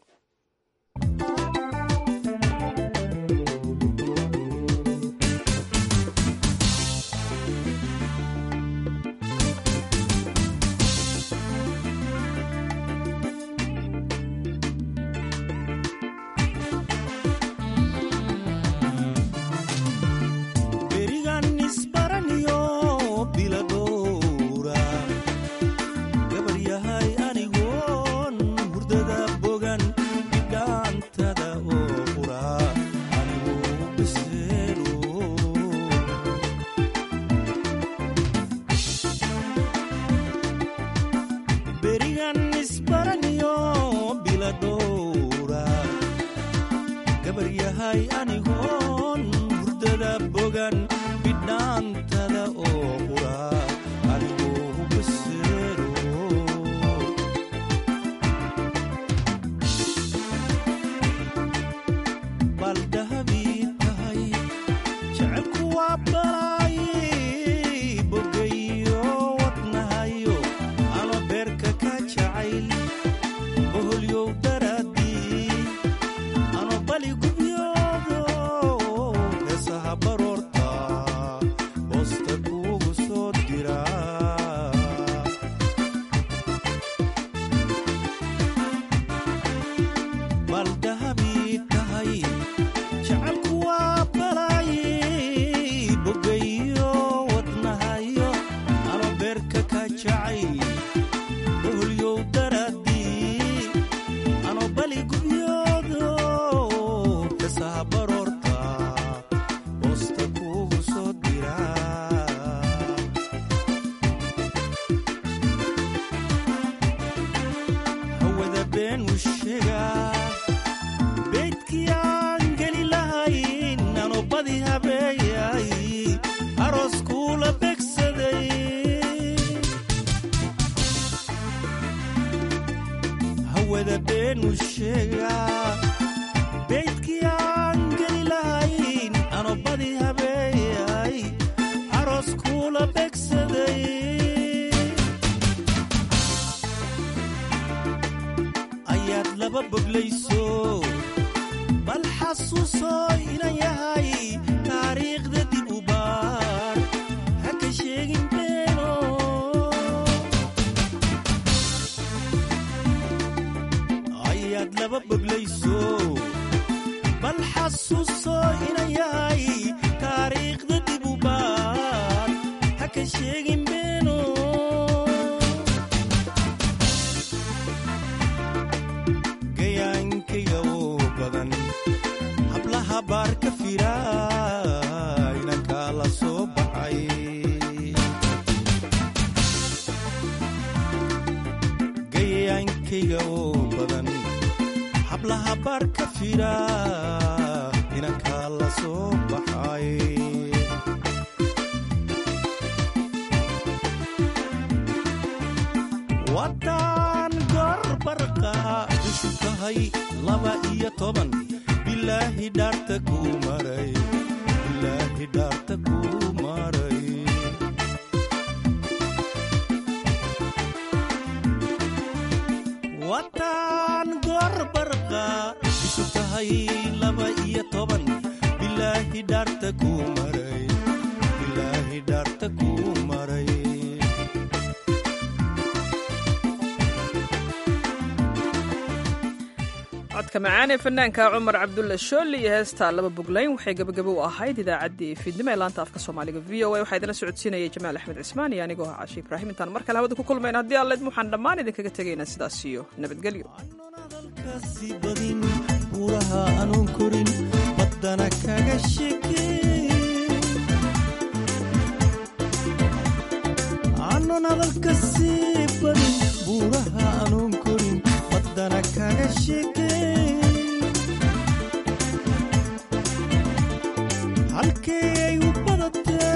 codka macaan ee fanaanka cumar cabdulla shooli iyo heesta laba buglayn waxay gebagabo u ahayd idaacaddii fiidnimo ee laanta afka soomaaliga v o a waxaa idinla socodsiinayay jamaal axmed cismaan iyo anigoo ah caashi ibraahim intaan mar kale hawada ku kulmayna haddii alleed waxaan dhammaan idinkaga tegaynaa sidaas iyo nabadgelyo buuraha anuun korin baddana kaga shekeanon hadalka sii badin buuraha anuun korin baddana kaga sheke halkee ay u badatee